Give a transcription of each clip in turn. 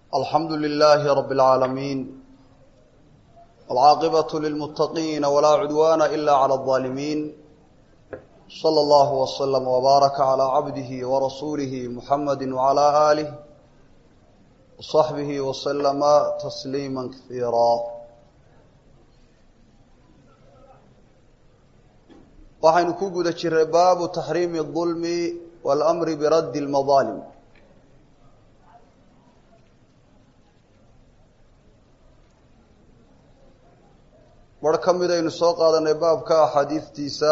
alxamdu lilaahi rabi اlcaalamiin alcaaqibaة lilmuttaqiina walaa cudwaana ila clى اظaalimiin slى اllahu wslm wbaaraka clى cabdihi warasuulihi muxamadi wclى aalih wصaxbihi wslama tasliima kaiira waxaynu ku guda jiray baabu taxriimi الظulmi wاlmri biraddi اlmadaalim bar ka midaynu soo qaadanay baabka axaadiistiisa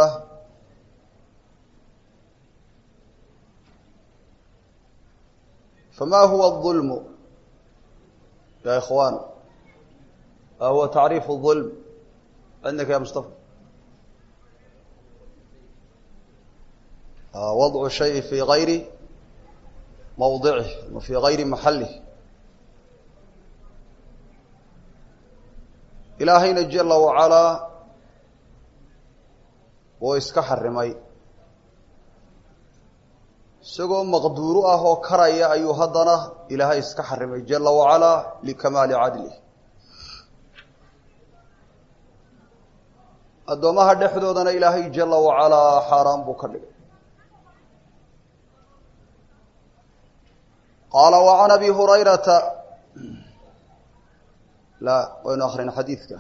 fama huwa الظulm ya ikhwan ma huwa tacriif الظulm cindaka ya mustafa wadcu shay fi gayri mawdicih ama fi gayri maxalih ilaahayna jala wacalaa wuu iska xarimay isagoo maqduuru ah oo karaya ayuu haddana ilaahay iska xarimay jala wacalaa likamaali cadlih addoomaha dhexdoodana ilaahay jala wacalaa xaaraan buu ka dhigay qaala wa can abi hurayrata la waynu akrina xadiidka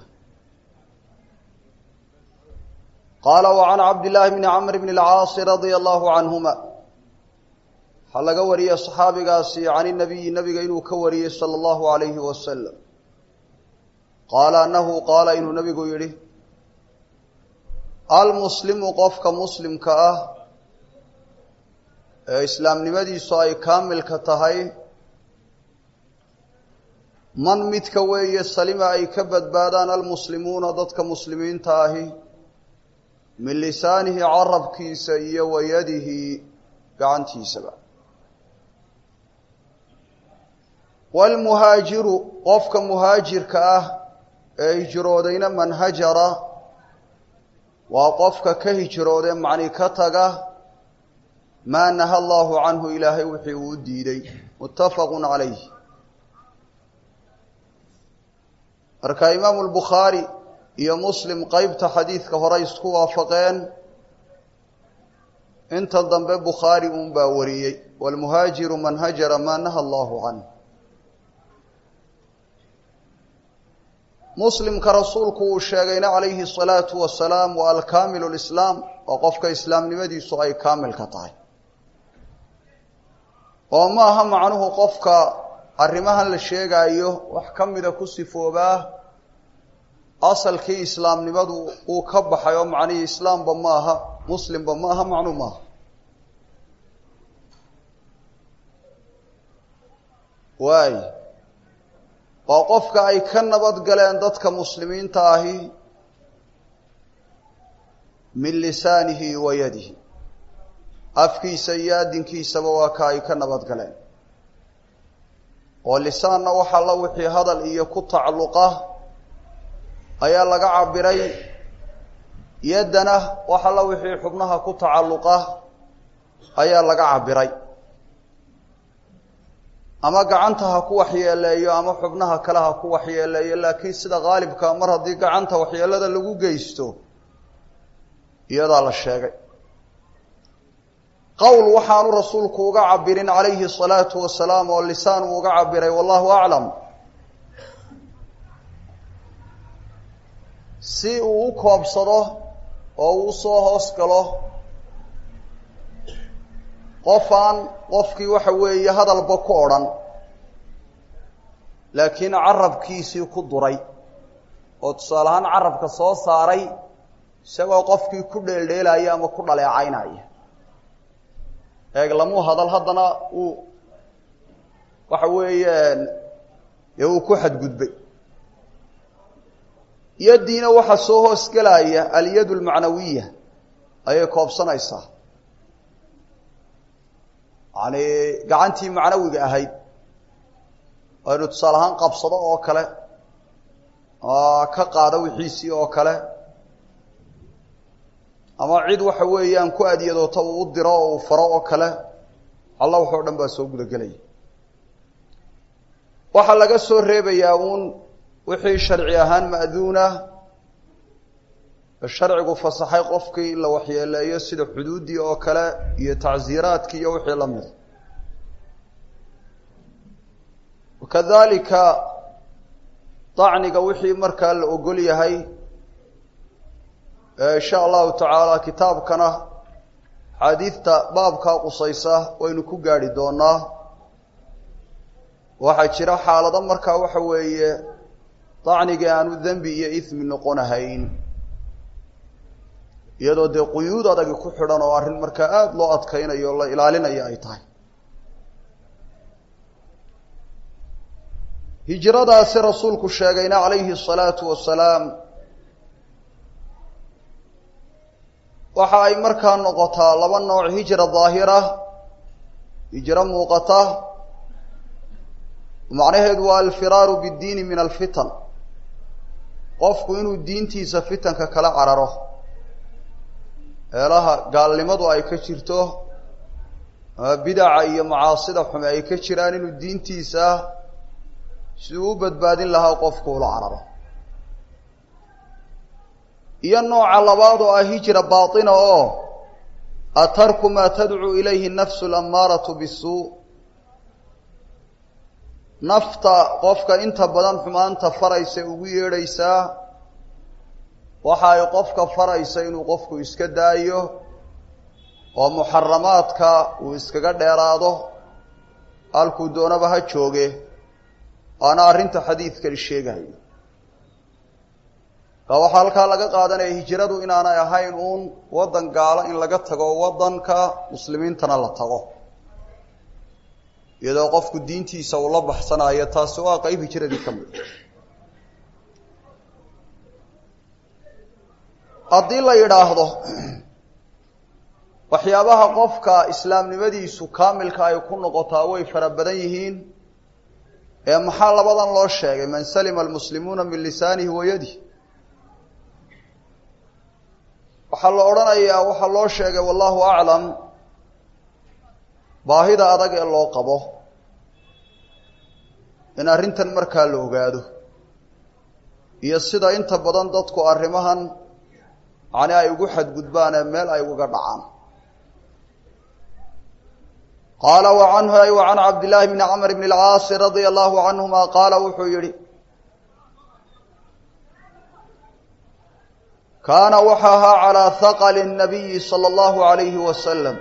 qaala wa can cabdillaahi bni camr bni اlcaasi radia allahu canhuma waxaa laga wariyey saxaabigaasi can inabiyi nabiga inuu ka wariyey sala allahu alayhi wasalam qaala annahu qaala inuu nabigu yidhi almuslimu qofka muslimka ah ee islaamnimadiisu ay kaamilka tahay man midka weeye salima ay ka badbaadaan almuslimuuna dadka muslimiinta ahi min lisaanihi carabkiisa iyo wayadihi gacantiisaba waalmuhaajiru qofka muhaajirka ah ee hijroodayna man hajara waa qofka ka hijroode macni ka taga maa naha allahu canhu ilaahay wixii uu u diiday muttafaqu calayh marka imaamu lbukhaari iyo muslim qeybta xadiidka hore isku waafaqeen inta dambe bukhaari uun baa wariyey waalmuhaajiru man hajara maa naha allahu canh muslimka rasuulku uu sheegayna calayhi الsalaatu wasalaam waa alkaamilu lislaam waa qofka islaamnimadiisu ay kaamilka tahay oo ma aha macnuhu qofka arrimahan la sheegaayo wax ka mida ku sifoobaa asalkii islaamnimadu uu ka baxay oo macnihii islaamba ma aha muslimba ma aha macnuu maaha waay waa qofka ay ka nabad galeen dadka muslimiinta ahi min lisaanihi wa yadihi afkiisa iyo addinkiisaba waa ka ay ka nabad galeen oo lisaanna waxaa la wixii hadal iyo ku tacalluqa ayaa laga cabiray yaddana waxa la wixii xubnaha ku tacalluqa ayaa laga cabiray ama gacanta ha ku waxyeeleeyo ama xubnaha kale ha ku waxyeeleeyo laakiin sida qaalibka mar haddii gacanta waxyeelada lagu geysto iyadaa la sheegay qowl waxaanu rasuulku uga cabirin calayhi الsalaatu wasalaam oo lisaan uu uga cabiray wallahu aclam si uu u koobsado oo uu usoo hoos galo qofaan qofkii waxa weeye hadalba ku odrhan laakiin carabkiisii ku duray oo tusaale ahaan carabka soo saaray isagoo qofkii ku dheeldheelaya ama ku dhaleecaynaya eeg lamuu hadal haddana uu waxa weeyaan dee uu ku xadgudbay yaddiina waxaa soo hoos gelaya alyad almacnawiya ayay koobsanaysaa yani gacantii macnawiga ahayd aynu tusaale ahaan qabsado oo kale ka qaado wixiisii oo kale ama cid waxa weeyaan ku adyadoota uu u diro oo uu faro oo kale alla waxoo dhan baa soo guda gelaya waxaa laga soo reebayaa uun wixii sharci ahaan ma'duunah sharcigu fasaxay qofkii in la waxyeeleeyo sida xuduuddii oo kale iyo tacsiiraadkii iyo wixii la mida wakadalika dacniga wixii markaa la ogol yahay insha allahu tacaala kitaabkana xaadiidta baabkaa qusaysa waynu ku gaadhi doonaa waxaa jira xaalado markaa waxa weeye dacnigii aanu dembi iyo ismi noqonahayn iyadoo dee quyuud adagi ku xidhan oo arrin markaa aada loo adkaynayo o la ilaalinayo ay tahay hijradaasi rasuulku sheegayna calayhi الsalaatu wasalaam waxa ay markaa noqotaa laba nooc hijra daahira hijro muuqata macnaheedu waa alfiraaru biddiini min alfitan qofku inuu diintiisa fitanka kala cararo meelaha gaalnimadu ay ka jirto ama bidaca iyo macaasida xume ay ka jiraan inuu diintiisa siduu u badbaadin lahaa qofku ula cararo iyo nooca labaad oo ah hijra baatina oo atarku maa tadcuu ilayhi nafsu alammaaratu bisuu nafta qofka inta badan xumaanta faraysa ugu yeedhaysaa waxa ay qofka faraysa inuu qofku iska daayo oo muxaramaadka uu iskaga dheeraado halkuu doonaba ha jooge waana arrinta xadiidkani sheegayo ka waxaa halkaa laga qaadanaya hijradu inaanay ahayn uun waddan gaalo in laga tago waddanka muslimiintana la tago iyadoo qofku diintiisa uu la baxsanayo taasi waa qeyb hijradii ka mid haddii la yidhaahdo waxyaabaha qofka islaamnimadiisu kaamilka ay ku noqotaa way fara badan yihiin ee maxaa labadan loo sheegay man salima almuslimuuna min lisaanihi wa yadih waxaa la odhanayaa waxaa loo sheegay wallahu aclam baahida adag ee loo qabo in arrintan markaa la ogaado iyo sida inta badan dadku arrimahan macni ay ugu xadgudbaan ee meel ay ugaga dhacaan qaala wa canhu ay wa can cabdillaahi bni camr bni alcaasi radia allahu canhuma qaala wuxuu yihi kaana waxa ahaa calaa haqali nabiyi sala allahu alayhi wasalam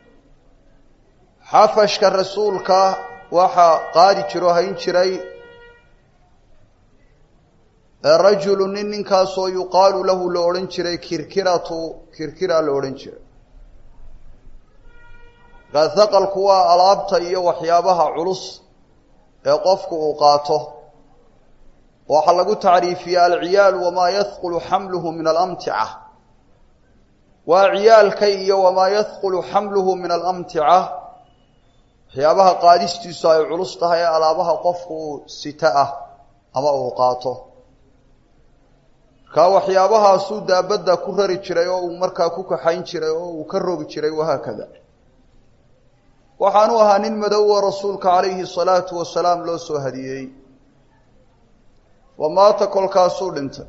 xafashka rasuulka waxaa qaadi jiro hayn jiray rajulu nin ninkaasoo yuqaalu lahu la odhan jiray kirkiratu kirkira la odhan jiray markaa haqalku waa alaabta iyo waxyaabaha culus ee qofku uu qaato waxaa lagu tacriifiyaa alciyaalu wamaa yahqulu xamluhu min alamtica waa ciyaalka iyo wamaa yahqulu xamluhu min alamtica waxyaabaha qaadistiisu ay culus tahay ee alaabaha qofku uu sita ah ama uu qaato markaa waxyaabahaasuu daabadda ku rari jiray oo uu markaa ku kaxayn jiray oo uu ka rogi jiray wahaakada waxaanu ahaa nin madowa rasuulka calayhi salaatu wasalaam loo soo hadiyeeyey wa maata kolkaasuu dhintay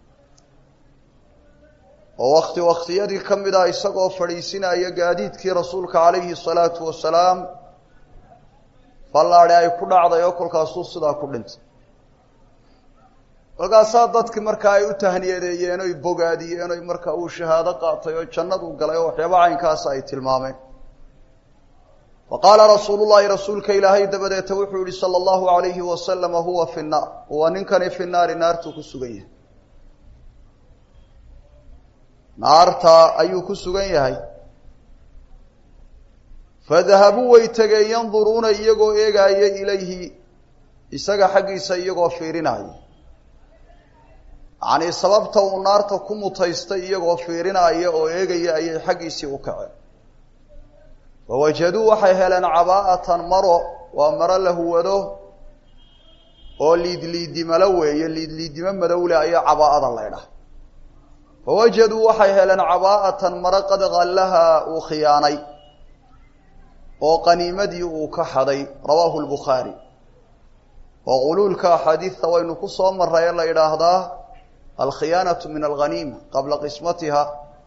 oo wakti wakhtiyadii ka mid ah isagoo fadhiisinaya gaadiidkii rasuulka calayhi salaatu wasalaam ballaadhi ay ku dhacday oo kolkaasuu sidaa ku dhintay kolkaasaa dadkii markaa ay u tahniyadeeyeen oy bogaadiyeen oy markaa uu shahaado qaatay oo jannadu galay oo waxyaaba caynkaasa ay tilmaameen wa qaala rasuulu llahi rasuulka ilaahay dabadeeta wuxuu yihi sala allahu alayhi wasalama huwa fi nnaar huwa ninkani fi naari naartuu ku sugan yahay naarta ayuu ku sugan yahay fadahabuu way tegeen yanduruuna iyagoo eegaaya ilayhi isaga xaggiisa iyagoo fiirinaya yacnii sababta uu naarta ku mutaystay iyagoo fiirinaya oo eegaya ayay xaggiisii u kaceen fawajaduu waxay heleen cabaa'atan maro waa maro la huwado oo liidliidimalo weeye liidliidimo madowle ayaa cabaa'ada laydhah fawajaduu waxay heleen cabaa'atan maro qad qallahaa uu khiyaanay oo qaniimadii uu ka xaday rawaahu lbukhaari oo quluulka axaadiidta waynu ku soo maray ee la yidhaahdaa alkhiyaanatu min alghaniima qabla qismatiha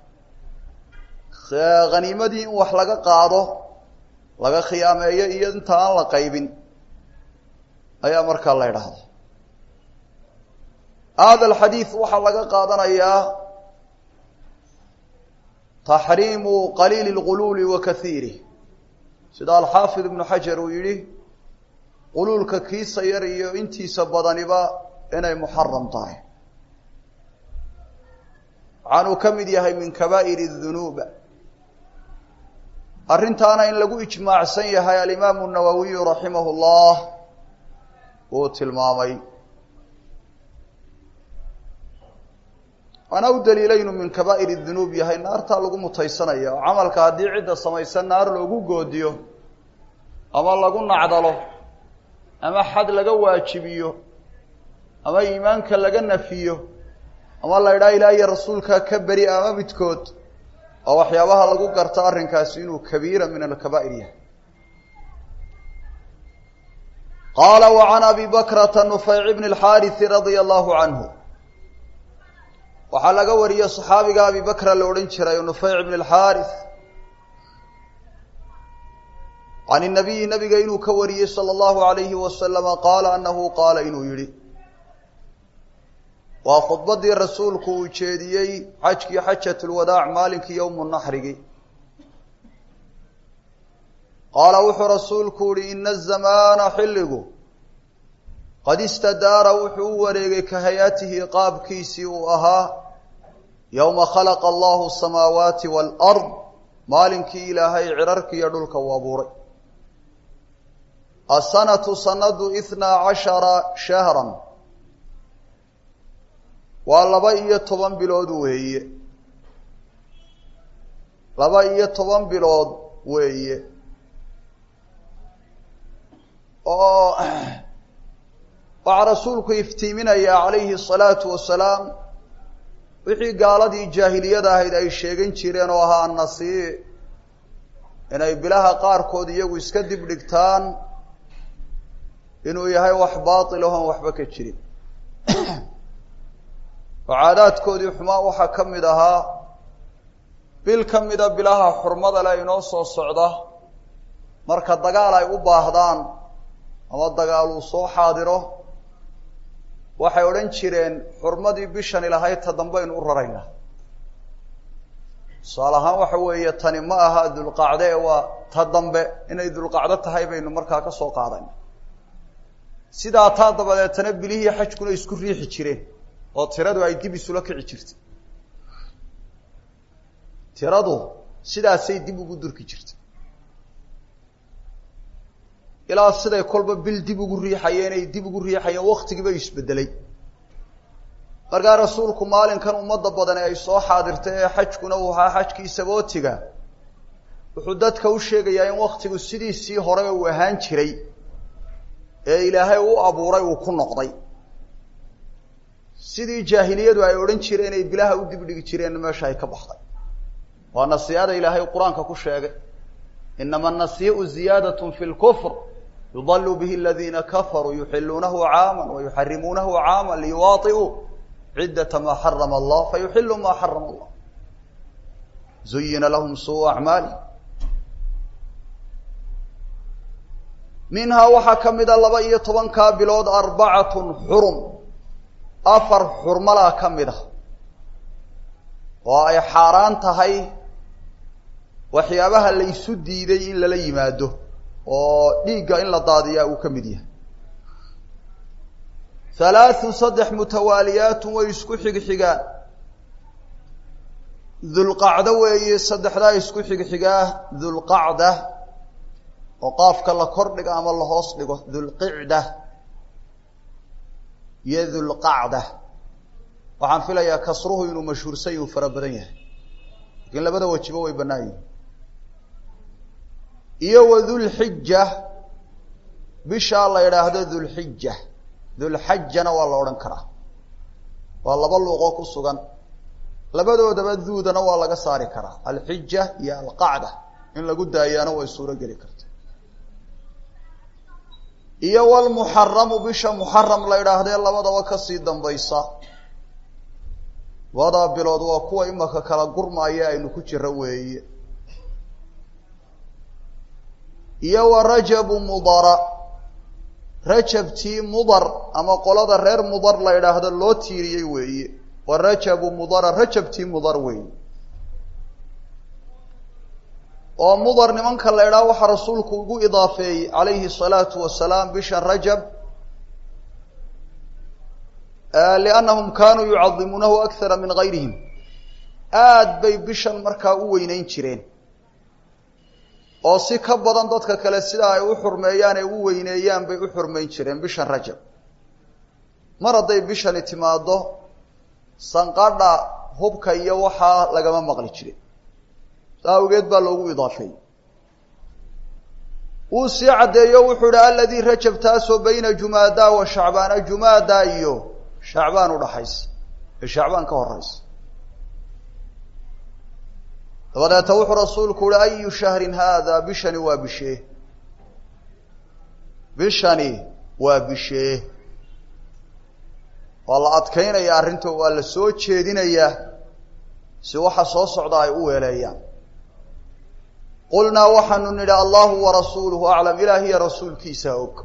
haniimadii in wax laga qaado laga khiyaameeyo iyo inta aan la qaybin ayaa markaa la yidhaahdaa hada alxadiid waxaa laga qaadanayaa taxriimu qaliili اlguluuli wa kahiirih sida alxaafid ibnu xajar uu yidhi quluulka kiisa yar iyo intiisa badaniba inay muxaram tahay waxaanuu ka mid yahay min kabaa'ir الdunuub arrintaana in lagu ijmaacsan yahay alimaamu nawowiyu raximah اllah uu tilmaamay waana u daliila inuu min kabaa'ir dunuub yahay naartaa lagu mutaysanaya oo camalka haddii cidda samaysa naar loogu goodiyo ama lagu nacdalo ama xad laga waajibiyo ama iimaanka laga nafiyo ama la idhaha ilaah iyo rasuulkaa ka beri ama midkood oo waxyaabaha lagu garto arrinkaasi inuu kabiira min alkabaa'ir yahay qaala wa can abi bakrata nufayc bni اlxaariثi radia allahu canhu waxaa laga wariyey صaxaabiga abi bakra la odhan jiray nufayc bn اlxaariث can الnabiyi nabiga inuu ka wariyey salى اllahu عalayhi wasalama qaala anahu qaala inuu yihi waa khudbadii rasuulku uu jeediyey xajkii xajat اlwadaac maalinkii yowmu naxrigi qaala wuxuu rasuulku yihi ina الzamaana xilligu qad istadaara wuxuu u wareegay ka hay-atihi qaabkiisii uu ahaa yowma khalaqa allahu asamaawaati waalard maalinkii ilaahay cirarki iyo dhulka uu abuuray asanatu sanadu ithnaa cashara shahran waa laba iyo toban bilood weeye laba iyo toban bilood weeye oo waxaa rasuulku iftiiminayaa calayhi asalaatu wasalaam wixii gaaladii jaahiliyada ahayd ay sheegan jireen oo ahaa annasii inay bilaha qaarkood iyagu iska dib dhigtaan inuu yahay wax baatil ahoon waxba ka jirin oo caadaadkoodii xumaa waxaa ka mid ahaa bil ka mida bilaha xurmada le inoo soo socda marka dagaal ay u baahdaan ama dagaal uu soo xaadiro waxay odhan jireen xurmadii bishani lahayd ta dambaynu u raraynaa tusaale ahaan waxa weeye tani ma aha dulqacde ee waa ta dambe inay dulqacdo tahay baynu markaa ka soo qaadayna sidaa taa dabadeetana bilihii xajkuna isku riixi jireen oo tiradu ay dib isula kici jirtay tiradu sidaasay dib ugu durki jirtay ilaa siday kolba bil dib ugu riixayeen ay dib ugu riixayeen waktigiiba isbedelay markaa rasuulku maalinkan ummadda badani ay soo xaadirtay ee xajkuna uu ahaa xajkii sabootiga wuxuu dadka u sheegayaa in waktigu sidiisii hore uu ahaan jiray ee ilaahay u abuuray uu ku noqday sidii jaahiliyadu ay odhan jireen ay bilaha u dibdhigi jireen meesha ay ka baxday waa nasiihada ilaahay qur-aanka ku sheegay inama anasiiu ziyaadat fi lkufr yudalu bihi aladiina kafaruu yuxiluunahu caama wayuxarimuunahu caama liyuwaaiuu ciddata maa xarama allah fayuxilu maa xarama allah zuyina lahum suu acmaali minhaa waxaa ka mida laba iyo tobankaa bilood arbacatun xurum afar xurmalaa ka mid a oo ay xaaraan tahay waxyaabaha la isu diiday in lala yimaado oo dhiigga in la daadiyaa uu ka mid yahay halaathun saddex mutawaaliyaatun way isku xigxigaan dulqacdo weeye saddexdaa isku xigxigaa dulqacda oo qaafka la kor dhigo ama la hoos dhigo dulqicda iyo dulqacda waxaan filayaa kasruhu inuu mashhuursan uu fara badan yahay lakiin labada wajibo way bannaan yihin iyo wa dulxija bishaa la idhaahdo dulxija dulxajana waa la odhan karaa waa laba luuqoo ku sugan labadoodaba duudana waa laga saari karaa alxija iyo alqacda in lagu daayaana way suuro geli karta iyo walmuxaramu bisha muxaram la idhaahdee labadaba kasii dambaysa labadaa bilood waa kuwa imaka kala gurmaaya aynu ku jiro weeye iyo wa rajabu mudara rajabtii mudar ama qolada reer mudar la idhaahdo loo tiiriyey weeye wa rajabu mudara rajabtii mudar weeye oo mudar nimanka la idhaha waxaa rasuulku ugu idaafeeyey calayhi salaatu wasalaam bisha rajab liannahum kaanuu yucadimuunahu akthara min gayrihim aad bay bishan markaa u weyneyn jireen oo si ka badan dadka kale sida ay u xurmeeyaan ee u weyneeyaan bay u xurmeyn jireen bishan rajab mar hadday bishani timaado sanqadha hubka iyo waxaa lagama maqli jirin saa awgeed baa loogu idaafeeyey wuu sii caddeeyo wuxuu ihi aladii rajab taasoo bayna jumaada wa shacbaana jumaada iyo shacbaan udhaxaysa ee shacbaan ka horeysa dabadeeta wuxuu rasuulku uhi ayu shahrin haada bishani waa bishee bishani waa bishee waa la adkaynaya arrinta waa la soo jeedinayaa si waxa soo socda ay u weeleeyaan qulnaa waxaanu nidhi allahu warasuuluhu aclam ilaahiya rasuulkiisa og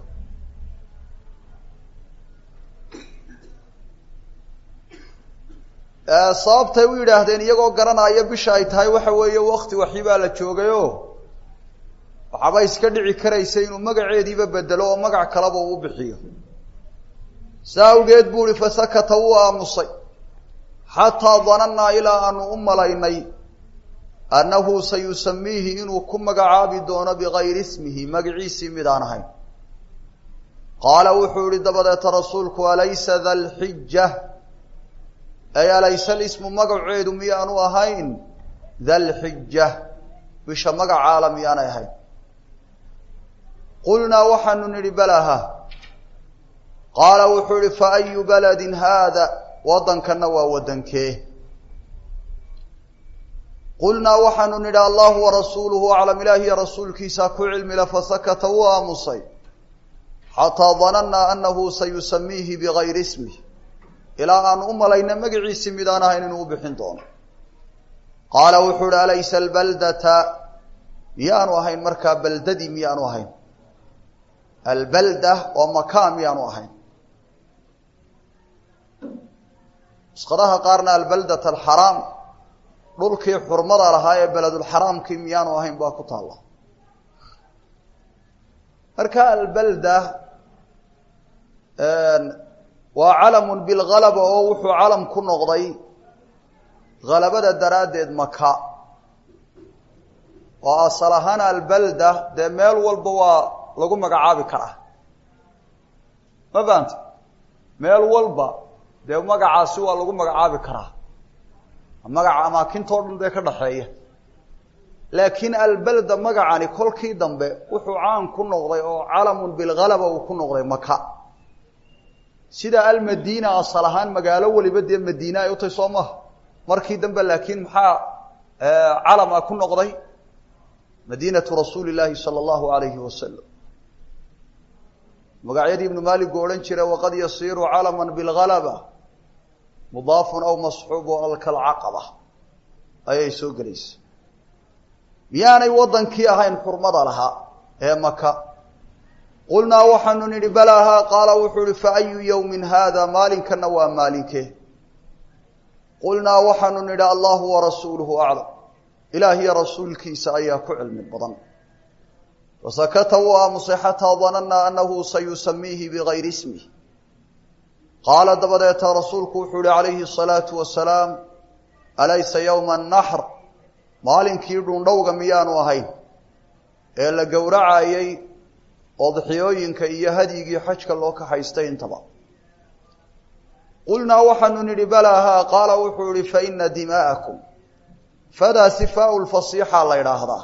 sababtay u yidhaahdeen iyagoo garanaya bisha ay tahay waxa weeye wakti waxi baa la joogayoo waxaaba iska dhici karaysa inuu magaceediiba bedelo oo magac kaleba uu bixiyo saa awgeed buu ihi fasakata wuu aamusay xataa danannaa ilaa aanu u malaynay annahu sayusamiihi inuu ku magacaabi doono bigayri ismihi magaciisii mid aan ahayn qaala wuxuu yihi dabadeeta rasuulku alaysa da lxija ay alayse lismu magaceedu miyaanu ahayn da lxija bisha magacaala miyaanay ahayn qulnaa waxaanu nidhi balaha qaala wuxuu yihi fa ayu baladin haada waddankanna waa waddankee qulnaa waxaanu nidhi allahu warasuuluhu aclam ilaahiya rasuulkiisaa ku cilmila fasakata wuu aamusay xataa danannaa annahu sayusamiihi bigayri ismih ilaa aanu u malayna magaciisii midaan ahayn inuu u bixin doono qaala wuxuu uhi alaysa albaldata miyaanu ahayn markaa baldadii miyaanu ahayn albalda oo makaa miyaanu ahayn nusqadaha qaarna albaldat alxaraam dhulkii xurmada lahaa ee beledulxaraamkii miyaanu ahayn baa ku taalla marka albalda waa calamun bilgalaba oo wuxuu calam ku noqday halabada daraaddeed maka oo asal ahaan albalda dee meel walba waa lagu magacaabi karaa ma fahamta meel walba dee magacaasi waa lagu magacaabi karaa magaca amaakintoo dhan dee ka dhaxeeya laakiin albalda magacani kolkii dambe wuxuu caan ku noqday oo calamun bilgalaba uu ku noqday maka sida almadiina asal ahaan magaalo weliba dee madiine ay u tahay soo maha markii dambe laakiin maxaa calama ku noqday madiinatu rasuuli llaahi sala allahu alayhi wasalam magacyadii ibnu maaligu odhan jira waqad yasiiru calaman bilgalaba mudaafun aw masxuubu alkalcaqaba ayay soo gelaysa miyaanay waddankii ahayn xurmada lahaa ee maka qulnaa waxaanu nidhi balaahaa qaala wuxuu ihi fa ayu yowmin haada maalinkanna waa maalinkee qulnaa waxaanu nidhi allahu warasuuluhu aclam ilaahiyo rasuulkiisa ayaa ku cilmi badan fasakata wuu aamusay xataa danannaa annahu sayusamiihi bigayri ismih qaala dabadeeta rasuulku wuxuu ihi calayhi asalaatu wasalaam alaysa yowma annaxr maalinkii dhundhowga miyaanu ahayn ee la gowracayey odxiyooyinka iyo hadyigii xajka loo kaxaystay intaba qulnaa waxaanu nidhi balaahaa qaala wuxuu ihi faina dimaa'akum fadaa sifaau lfasiixa la ydhaahdaa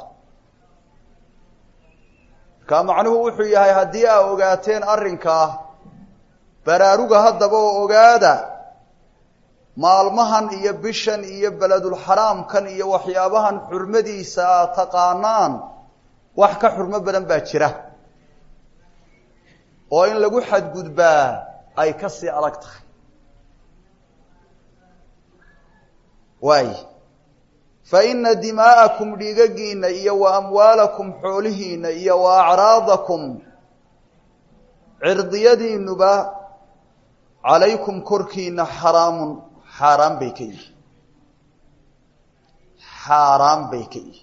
markaa macnuhu wuxuu yahay haddii aa ogaateen arrinkaa baraaruga haddaba oo ogaada maalmahan iyo bishan iyo beledulxaraamkan iyo waxyaabahan xurmadiisa aad taqaanaan wax ka xurmo badan baa jira oo in lagu xadgudbaa ay ka sii adag tahay waay fa ina dimaa'akum dhiigagiinna iyo wa amwaalakum xoolihiinna iyo wa acraadakum cirdiyadiinuba calaykum korkiina xaraamun xaaraan bay ka yihi xaaraan bay ka yihi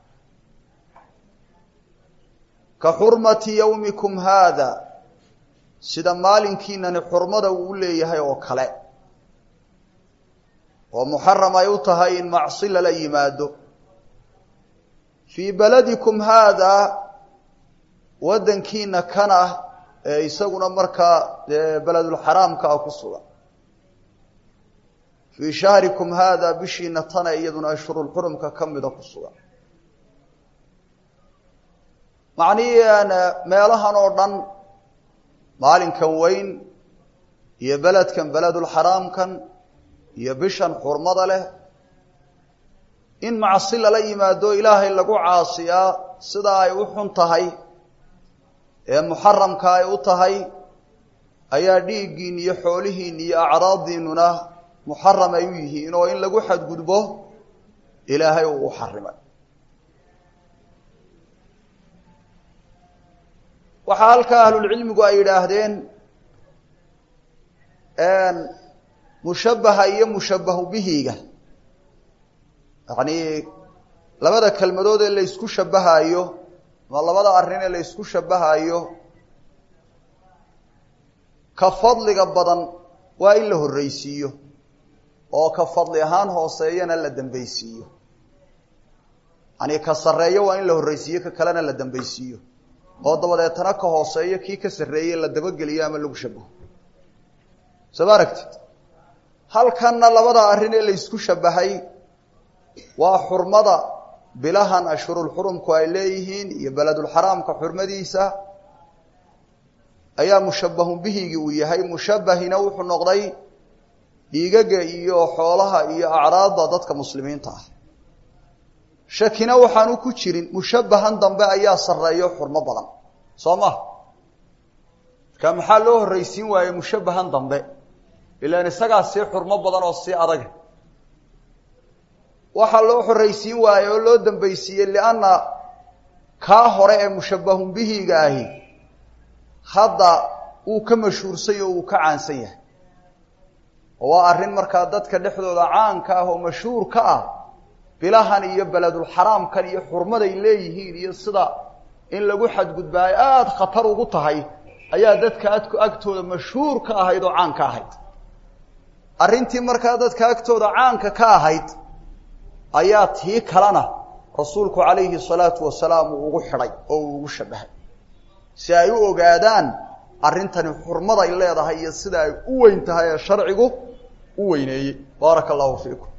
ka xurmati yowmikum haada sida maalinkiinani xurmada uu u leeyahay oo kale oo muxaram ay u tahay in macsi lala yimaado fii beladikum haadaa waddankiina kan ah ee isaguna markaa dee beledulxaraamka ah ku sugan fii shahrikum haadaa bishiina tana iyaduna ashhurulxurumka ka mida ku sugan macnihii meelahan oo dhan maalinkan weyn iyo beledkan beledulxaraamkan iyo bishan xurmada leh in macsi lala yimaado ilaahay lagu caasiyaa sida ay u xun tahay ee muxaramka ay u tahay ayaa dhiiggiin iyo xoolihiin iyo acraaddiinuna muxaram ay u yihiin oo in lagu xadgudbo ilaahay uu u xarimay waxaa halkaa ahlulcilmigu ay yidhaahdeen mushabbaha iyo mushabbahu bihiga yacnii labada kelmadood ee la ysku shabbahaayo ama labada arrin ee la ysku shabbahaayo ka fadliga badan waa in la horreysiiyo oo ka fadli ahaan hooseeyana la dambaysiiyo yacnii ka sarreeyo waa in la horreysiiyo ka kalena la dambaysiiyo oo dabadeetana ka hooseeyo kii ka sarreeyey la dabageliyo ama lagu shabaho soo ma aragtid halkanna labada arrin ee la ysku shabbahay waa xurmada bilahan ashhurulxurumku ay leeyihiin iyo beledulxaraamka xurmadiisa ayaa mushabbahun bihigii uu yahay mushabbahina wuxuu noqday dhiigaga iyo xoolaha iyo acraadda dadka muslimiinta ah shakina waxaanu ku jirin mushabbahan dambe ayaa sarreeyo xurmo badan soo ma marka maxaa loo horreysiin waaye mushabbahan dambe ilaan isagaa sii xurmo badan oo sii adag waxaa loo horreysiin waaye oo loo dambaysiiyey lianna kaa hore ee mushabbahun bihiga ahi hadda uu ka mashhuursay oo uu ka caansan yahay oo waa arrin markaa dadka dhexdooda caanka ah oo mashhuur ka ah bilahan iyo beledulxaraamkan iyo xurmaday leeyihiin iyo sida in lagu xadgudbaayo aada khatar ugu tahay ayaa dadka adku agtooda mashhuur ka ahayd oo caan ka ahayd arrintii markaa dadka agtooda caanka ka ahayd ayaa tii kalena rasuulku calayhi salaatu wasalaam uu ugu xidhay oo uu ugu shabahay si ay u ogaadaan arrintani xurmaday leedahay iyo sida ay u weyn tahay ee sharcigu u weyneeyey baaraka allahu fiikum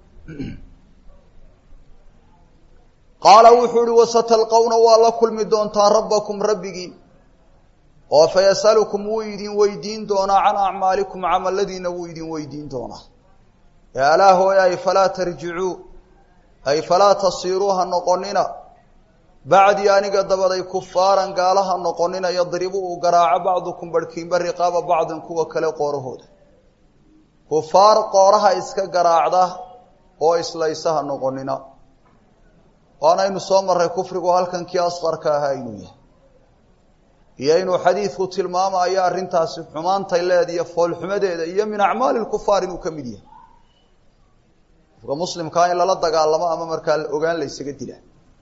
qaala wuxuu uhi wasatalqawna waa la kulmi doontaa rabbakum rabbigiin oo fayasalukum wuu idin weydiin doonaa can acmaalikum camalladiina wuu idin weydiin doonaa ee alaa hooy ay falaa tarjicuu ay falaa tasiiruu ha noqonina bacdii aniga dabaday kufaaran gaalaha noqonina yadribu uu garaaco bacdukum barhkiinba riqaaba bacdin kuwa kale qoorahooda kufaar qooraha iska garaacda oo islaysaha noqonina waanaynu soo marray kufrigu halkan kii asqarka ahaa inuu yahay iyo inuu xadiidku tilmaamayo arrintaasi xumaantay leediyo foolxumadeeda iyo min acmaali lkufaar inuu ka mid yahay qofka muslimkaa in lala dagaalamo ama markaa ogaan la ysaga dila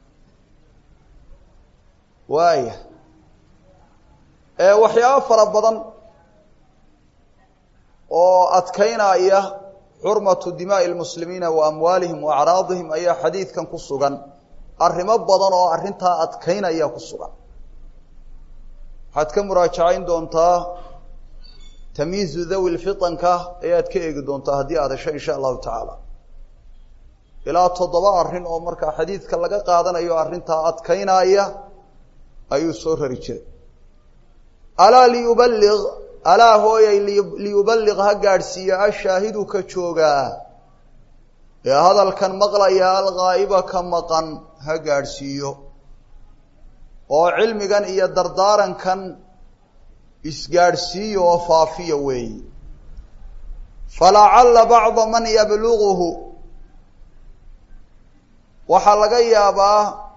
waaya waxyaabo fara badan oo adkaynaya xurmatu dimaa'i lmuslimiina wa amwaalihim wa acraadihim ayaa xadiidkan ku sugan arrimo badan oo arrintaa adkaynaya ku sugan waxaad ka muraajacayn doontaa tamyiizu dhawi lfitanka ayaad ka eegi doontaa haddii aad hesho insha allahu tacaala ilaa toddoba arrin oo markaa xadiidka laga qaadanayo arrintaa adkaynaya ayuu soo rari jiray alaa liyuballiq alaa hooyay liyuballiq ha gaadhsiiya ashaahidu ka joogaa ee hadalkan maqlaya alghaa'iba ka maqan ha gaadhsiiyo oo cilmigan iyo dardaarankan isgaadhsiiya oo faafiya weeyi falacalla bacda man yabluguhu waxaa laga yaabaa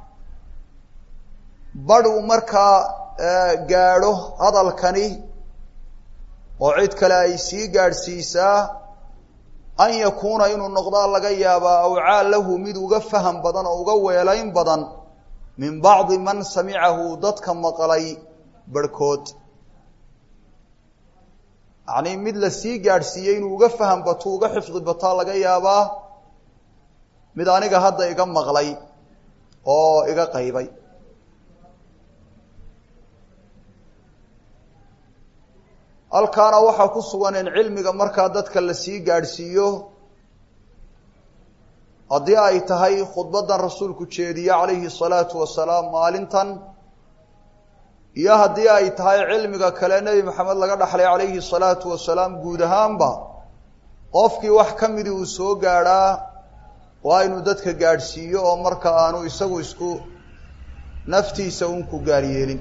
badh uu markaa gaadho hadalkani oo cid kale ay sii gaadhsiisaa an yakuuna inuu noqdaa laga yaabaa awcaa lahu mid uga faham badan oo uga weelayn badan min bacdi man samicahu dadka maqlay barhkood yacnii mid la sii gaadhsiiyey inuu uga faham bato uga xifdi bataa laga yaabaa mid aniga hadda iga maqlay oo iga qaybay halkaana waxaa ku sugan in cilmiga markaa dadka la sii gaadhsiiyo haddii ay tahay khudbaddan rasuulku jeediye calayhi salaatu wasalaam maalintan iyo haddii ay tahay cilmiga kale nebi maxamed laga dhaxlay calayhi salaatu wasalaam guud ahaanba qofkii wax ka midii uu soo gaadhaa waa inuu dadka gaadhsiiyo oo marka aanu isagu isku naftiisa un ku gaaryeelin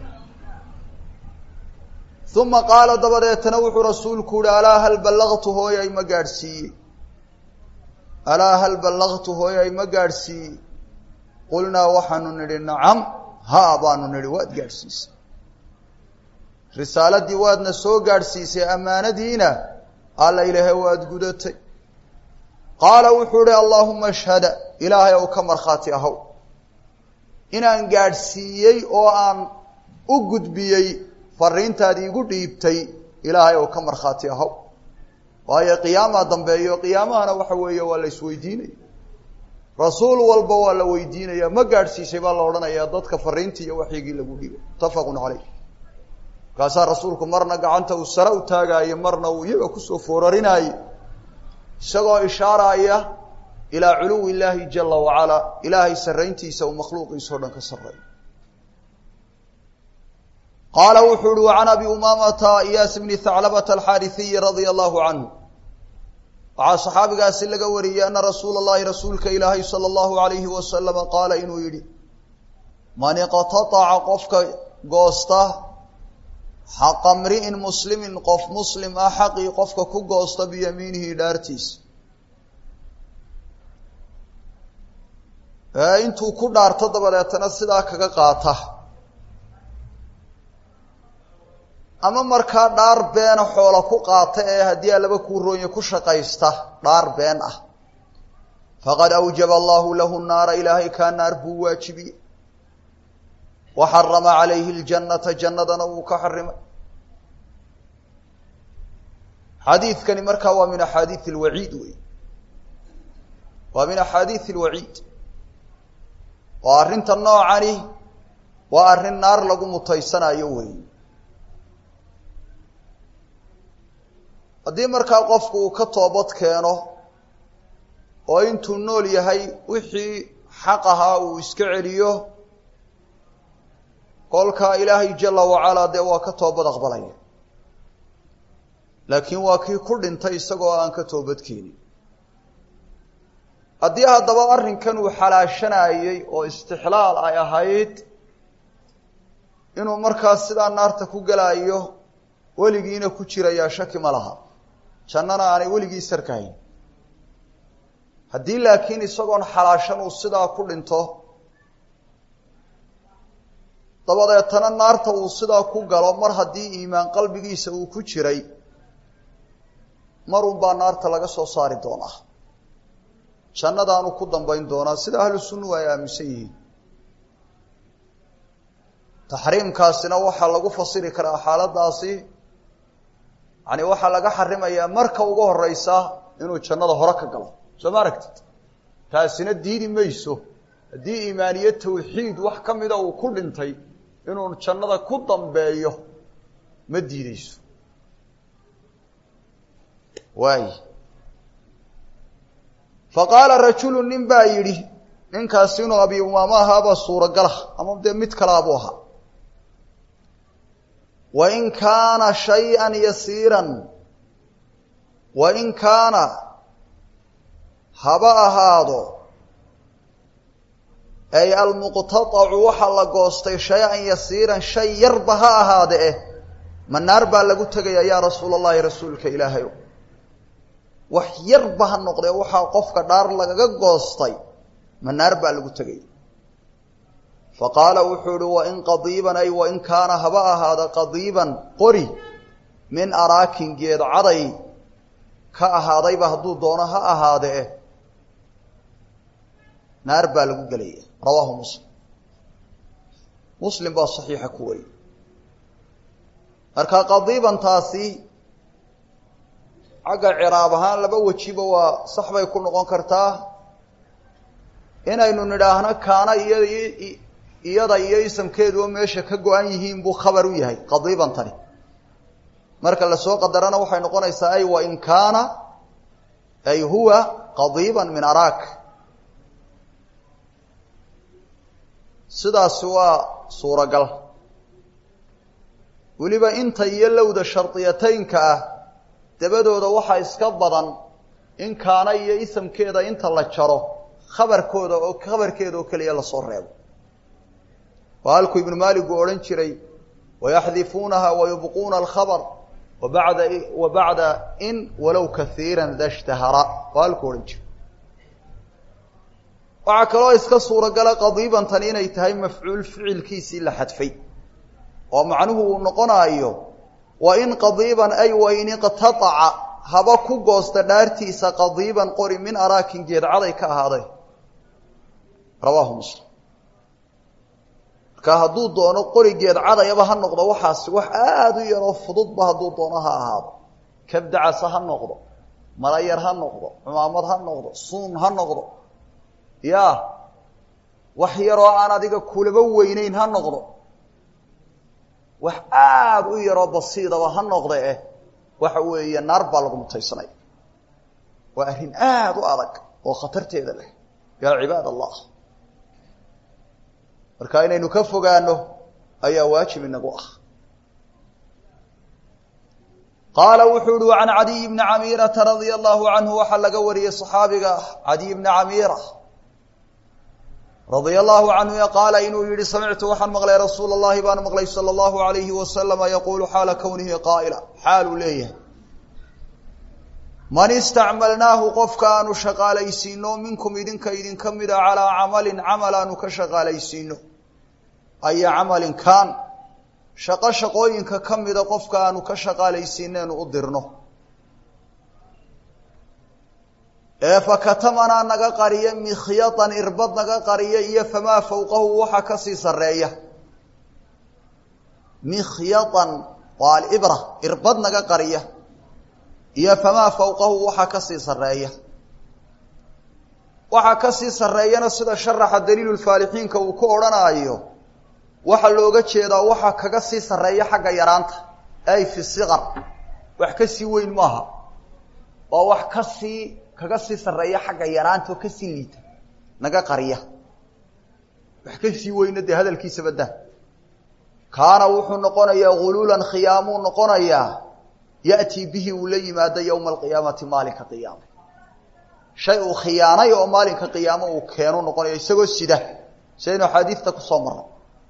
uma qaala dabadeetana wuxuu rasuulku uhi alaa hal ballaqtu hooyay ma gaadhsiiyey alaa hal ballaqtu hooyay ma gaadhsiiyey qulnaa waxaanu nidhi nacam haa baanu nidhi waad gaadhsiisay risaaladii waadna soo gaadhsiisay ammaanadiina alla ilaahay waad gudatay qaala wuxuu ihi allaahuma ashhada ilaahay ow ka markhaati ahow inaan gaadhsiiyey oo aan u gudbiyey fariintaadi igu dhiibtay ilaahay ow ka markhaati ahow waayo qiyaamaa dambeeyo qiyaamahana waxa weeye waa la isweydiinaya rasuul walba waa la weydiinaya ma gaadhsiisay baa la odhanayaa dadka fariintii iyo waxyigii lagu dhigay muttafaqun caleyh markaasaa rasuulku marna gacanta uu sare u taagaayo marna uu iyaga kusoo foorarinaayey isagoo ishaaraya ilaa culuwi illaahi jala wacalaa ilaahay sarrayntiisa uu makhluuqiisa o dhan ka sarreeyo qaala wuxuu uhi wa can abi umaamata iyaas bni thaclabata alxaarisiyi radia allahu canhu waxaa saxaabigaasi laga wariyey ana rasuula allahi rasuulka ilaahay sala allahu alayhi wasalama qaala inuu yidhi man iqtataca qofka goosta xaqa mri'in muslimin qof muslim ah xaqii qofka ku goosta biyamiinihi dhaartiisa ee intuu ku dhaarto dabadeetana sidaa kaga qaata ama markaa dhaar beena xoola ku qaata ee haddii alaba kuu roonya ku shaqaysta dhaar been ah faqad awjaba allahu lahu naara ilaahay kaa naar buu waajibiyey wa xarama calayhi ljannata jannadana wuu ka xarimay xadiidkani markaa waa min axaadiid alwaciid wey waa min axaadiid alwaciid oo arrinta noocani waa arrin naar lagu mutaysanayo wey haddii markaa qofku uu ka toobad keeno oo intuu nool yahay wixii xaq ahaa uu iska celiyo kolkaa ilaahay jala wacalaa dee waa ka toobad aqbalaya laakiin waa kii ku dhintay isagoo aan ka toobadkeenin haddii haddaba arrinkan uu xalaashanayey oo istixlaal ay ahayd inuu markaas sidaa naarta ku gelaayo weligiina ku jirayaa shaki ma laha jannana aanay weligii sarkahayn haddii laakiin isagoon xalaashan uu sidaa ku dhinto dabadeetana naarta uu sidaa ku galo mar haddii iimaan qalbigiisa uu ku jiray marun baa naarta laga soo saari doonaa jannadaanu ku dambayn doonaa sida ahlu sunnuhu ay aaminsan yihiin taxriimkaasina waxaa lagu fasiri karaa xaaladaasi yani waxaa laga xarimayaa marka ugu horeysa inuu jannada hore ka galo soo ma aragtid taasina diidi mayso haddii iimaaniye tawxiid wax ka mida uu ku dhintay inuu jannada ku dambeeyo ma diideyso waay fa qaala rajulu nin baa yidhi ninkaasi inuu abi umaamo ahaabaa suuragalah ama dee mid kalaabuu ahaa wain kaana shayئa yasiiran wain kaana haba ahaado ay almuqtaacu waxa la goostay shay-an yasiiran shay yarba ha ahaade eh ma naar baa lagu tegayaa yaa rasuula allahi rasuulka ilaahayow wax yarba ha noqdee waxaa qofka dhaar lagaga goostay ma naar baa lagu tegaya fa qaala wuxuu ihi wain qadiiban ay wain kaana haba ahaada qadiiban qori min araakin geed caday ka ahaadayba hadduu doono ha ahaadee naar baa lagu gelaya rawaahu muslim muslim baa saxiixa ku wariyey marka qadiibantaasi xagga ciraab ahaan laba wejiba waa sax bay ku noqon kartaa inaynu nidhaahno kaana iyo iyada iyo isamkeeduba meesha ka go-an yihiin buu khabar u yahay qadiibantani marka lasoo qadarana waxay noqonaysaa ay wain kaana ay huwa qadiiban min araak sidaasi waa suuragal weliba inta iyo lowda shardiyataynka ah dabadooda waxaa iska badan in kaana iyo isamkeeda inta la jaro khabarkooda oo khabarkeeda oo keliya lasoo reebo waa halkuu ibnu maalik uu odhan jiray wayaxdifuunaha wayubquuna alkhabr wabada wa bacda in walow kaiira da shtahara waa halkuu odhan jiray waxaa kaloo iska suuragala qadiibantani inay tahay mafcuul ficilkiisii la xadfay oo macnuhu uu noqonaayo wa in qadiiban ay wain iqtaaca haba ku goosta dhaartiisa qadiiban qori min araakin geedcaday ka ahaaday rawaahu muslim marka hadduu doono qori geedcadayaba ha noqdo waxaasi wax aada u yaroo fududba hadduu doono ha ahaado kabdacasa ha noqdo malayar ha noqdo cumaamad ha noqdo suun ha noqdo ya wax yaroo aan adiga kulaba weyneyn ha noqdo wax aada u yaroo basiidaba ha noqde eh waxa weeye naar baa lagu mutaysanaya waa arrin aada u adag oo khatarteeda leh yaa cibaad allah marka inaynu ka fogaano ayaa waajib inagu ah qaala wuxuu uhi can cadiy bni camiirata radia allahu canhu waxaa laga wariyey صaxaabiga cadiy bni camiira radia allahu canhu qaala inuu yihi samictu waxaan maqlay rasuul اllahi baan maqlay salى اllahu alayhi wasalama yaquulu xaala kownihi qaa'ila xaaluu leeyahay man istacmalnaahu qofka aanu shaqaalaysiino minkum idinka idinka mida calaa camalin camal aanu ka shaqaalaysiino aya camalin kaan shaqo shaqooyinka ka mida qofka aanu ka shaqaalaysiineenu u dirno ee fakatamanaa naga qariya mikhyatan irbad naga qariya iyo famaa fawqahu waxa kasii sareeya mikhyatan waa alibra irbad naga qariya iyo famaa fawqahu waxa kasii sareeya waxa kasii sareeyana sida sharaxa daliilulfaalixiinka uu ku odhanaayo waxaa looga jeedaa waxa kaga sii sareeya xagga yaraanta ay fi siqar wax kasii weyn maaha waa wax kasii kaga sii sareeya xagga yaraanta oo kasii liita naga qariya wax kasii weyna dee hadalkiisaba dah kaana wuxuu noqonayaa guluulan khiyaamuu noqonayaa ya'tii bihi uu la yimaado yowma alqiyaamati maalinka qiyaama shay uu khiyaanay oo maalinka qiyaamo uu keenu noqonaya isagoo sida sidaynu axaadiista kusoo marnay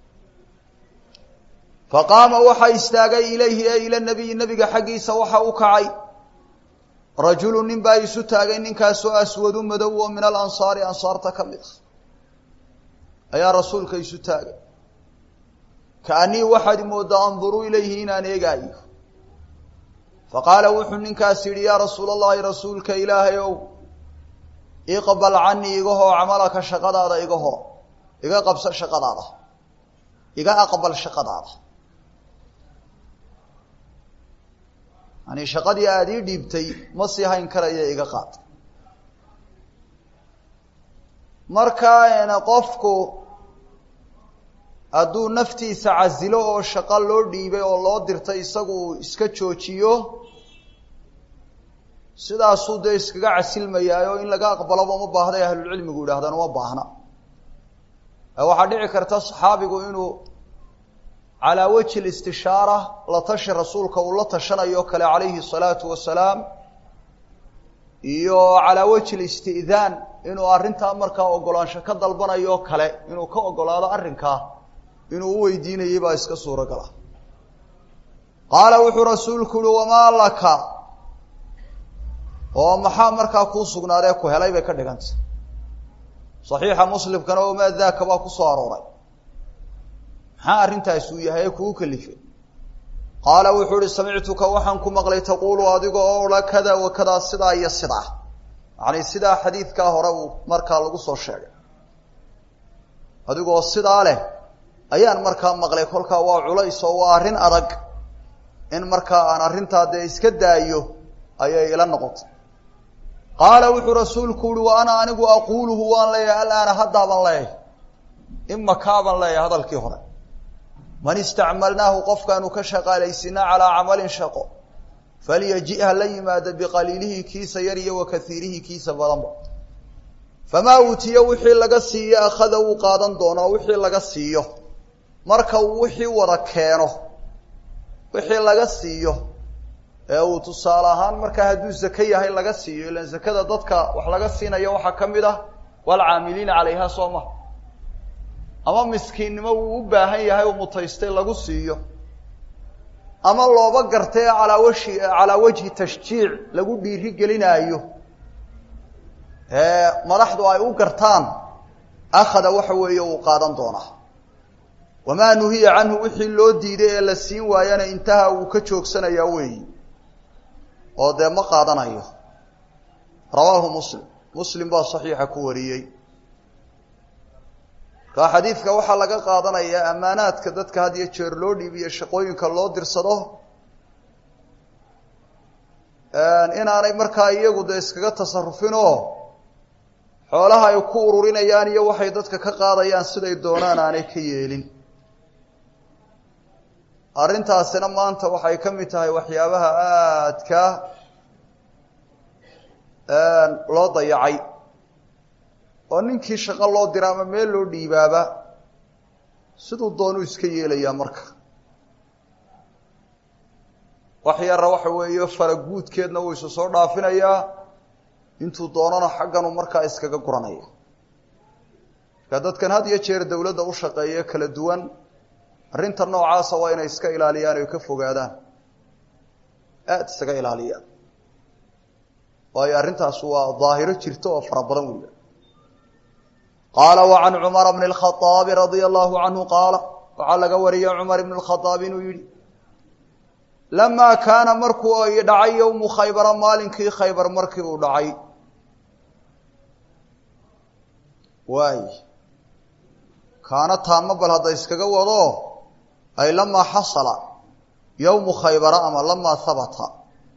faqaama waxaa istaagay ilayhi ee ila nabiyi nabiga xaggiisa waxa u kacay rajulu nin baa isu taagay ninkaasoo aswadu madow oo min alansaari ansaarta ka mid ah ayaa rasuulka isu taagay kaanii waxaad moodaa anduruu ilayhi inaan eegaayo faqaala wuxuu ninkaas yidhi yaa rasuul allahi rasuulka ilaahay ow iqbal canii iga hoo camalaka shaqadaada iga hoo iga qabso shaqadaada iga aqbal shaqadaada yani shaqadii aada ii dhiibtay ma sii hayn karaya iga qaad marka qofku hadduu naftiisa casilo oo shaqo loo dhiibay oo loo dirtay isagu iska joojiyo sidaasuu dee iskaga casilmayaa oo in laga aqbaloba uma baahday ahlulcilmigu yidhahdaan uma baahna waxaa dhici karta saxaabigu inuu calaa wajhi listishaara la tashi rasuulka uu la tashanayo kale calayhi salaatu wasalaam iyo calaa wajhi listi'daan inuu arrintaa markaa ogolaansho ka dalbanayo kale inuu ka ogolaado arrinkaa inuu u weydiinayay baa iska suuragala qaala wuxuu rasuulku uhi wamaa laka oo maxaa markaa kuu sugnaadee ku helay bay ka dhigantay saxiixa muslimkana wamaa daaka baa ku soo arooray maxaa arrintaas uu yahay ee kugu kalifay qaala wuxuu ihi samictuka waxaan ku maqlay taquulu adiga oo odha kada wa kadaa sidaa iyo sidaa yacni sidaa xadiidkaa hore uu markaa lagu soo sheegay adigoo sidaa leh ayaan markaa maqlay kolkaa waa culays oo waa arrin adag in markaa aan arrintaa dee iska daayo ayay ila noqotay qaala wuxuu rasuulku uhi wa ana anigu aquuluhu waan leeyahay alaana haddaaban leeyahay imakaabaan leeyahay hadalkii hore man istacmalnaahu qofkaanu ka shaqaalaysinaa calaa camalin shaqo falyaji ha la yimaada biqaliilihi kiisa yar iyo wa kaiirihi kiisa badanba famaa uutiya wixii laga siiyo akhada wuu qaadan doonaa wixii laga siiyo marka uu wixii wada keeno wixii laga siiyo ee uu tusaale ahaan markaa hadduu zake yahay laga siiyo ilaan zakada dadka wax laga siinayo waxaa ka mid ah waalcaamiliina calayha soo ma ama miskiinnimo wuu u baahan yahay uu mutaystay lagu siiyo ama looba gartay calaa washi calaa wajhi tashjiic lagu dhiiri gelinaayo ee madaxdu ay u gartaan akhada waxa weeye uu qaadan doonaa wamaa nuhiya canhu wixii loo diiday ee la siin waayana intaha wuu ka joogsanayaa weeyi oo dee ma qaadanayo rawaahu muslim muslim baa saxiixa ku wariyey markaa xadiidka waxaa laga qaadanayaa ammaanaadka dadka had iyo jeer loo dhiibiyo shaqooyinka loo dirsado inaanay markaa iyagu dee iskaga tasarufin oo xoolaha ay ku ururinayaan iyo waxay dadka ka qaadayaan siday doonaan aanay ka yeelin arrintaasina maanta waxay ka mid tahay waxyaabaha aadka loo dayacay oo ninkii shaqo loo dira ama meel loo dhiibaaba siduu doonuu iska yeelayaa marka wax yarra waxa weeye faraguudkeedna wuu isu soo dhaafinayaa intuu doonana xagganu markaa iskaga guranaya marka dadkan had iyo jeer dawladda u shaqeeye kala duwan arrinta noocaasa waa inay iska ilaaliyaan oy ka fogaadaan aada isaga ilaaliyaan waayo arrintaas waa daahiro jirta oo fara badan weliba qaala wa can cumara bni اlkhaaabi radia allahu canhu qaala waxaa laga wariyey cumar ibn اlkhaaab inuu yihi lamaa kaana markuu ay dhacay yowmu khaybara maalinkii khaybar markii uu dhacay waay kaana taama bal hadda iskaga wado ay lamaa xasala yowmu khaybara ama lamaa habata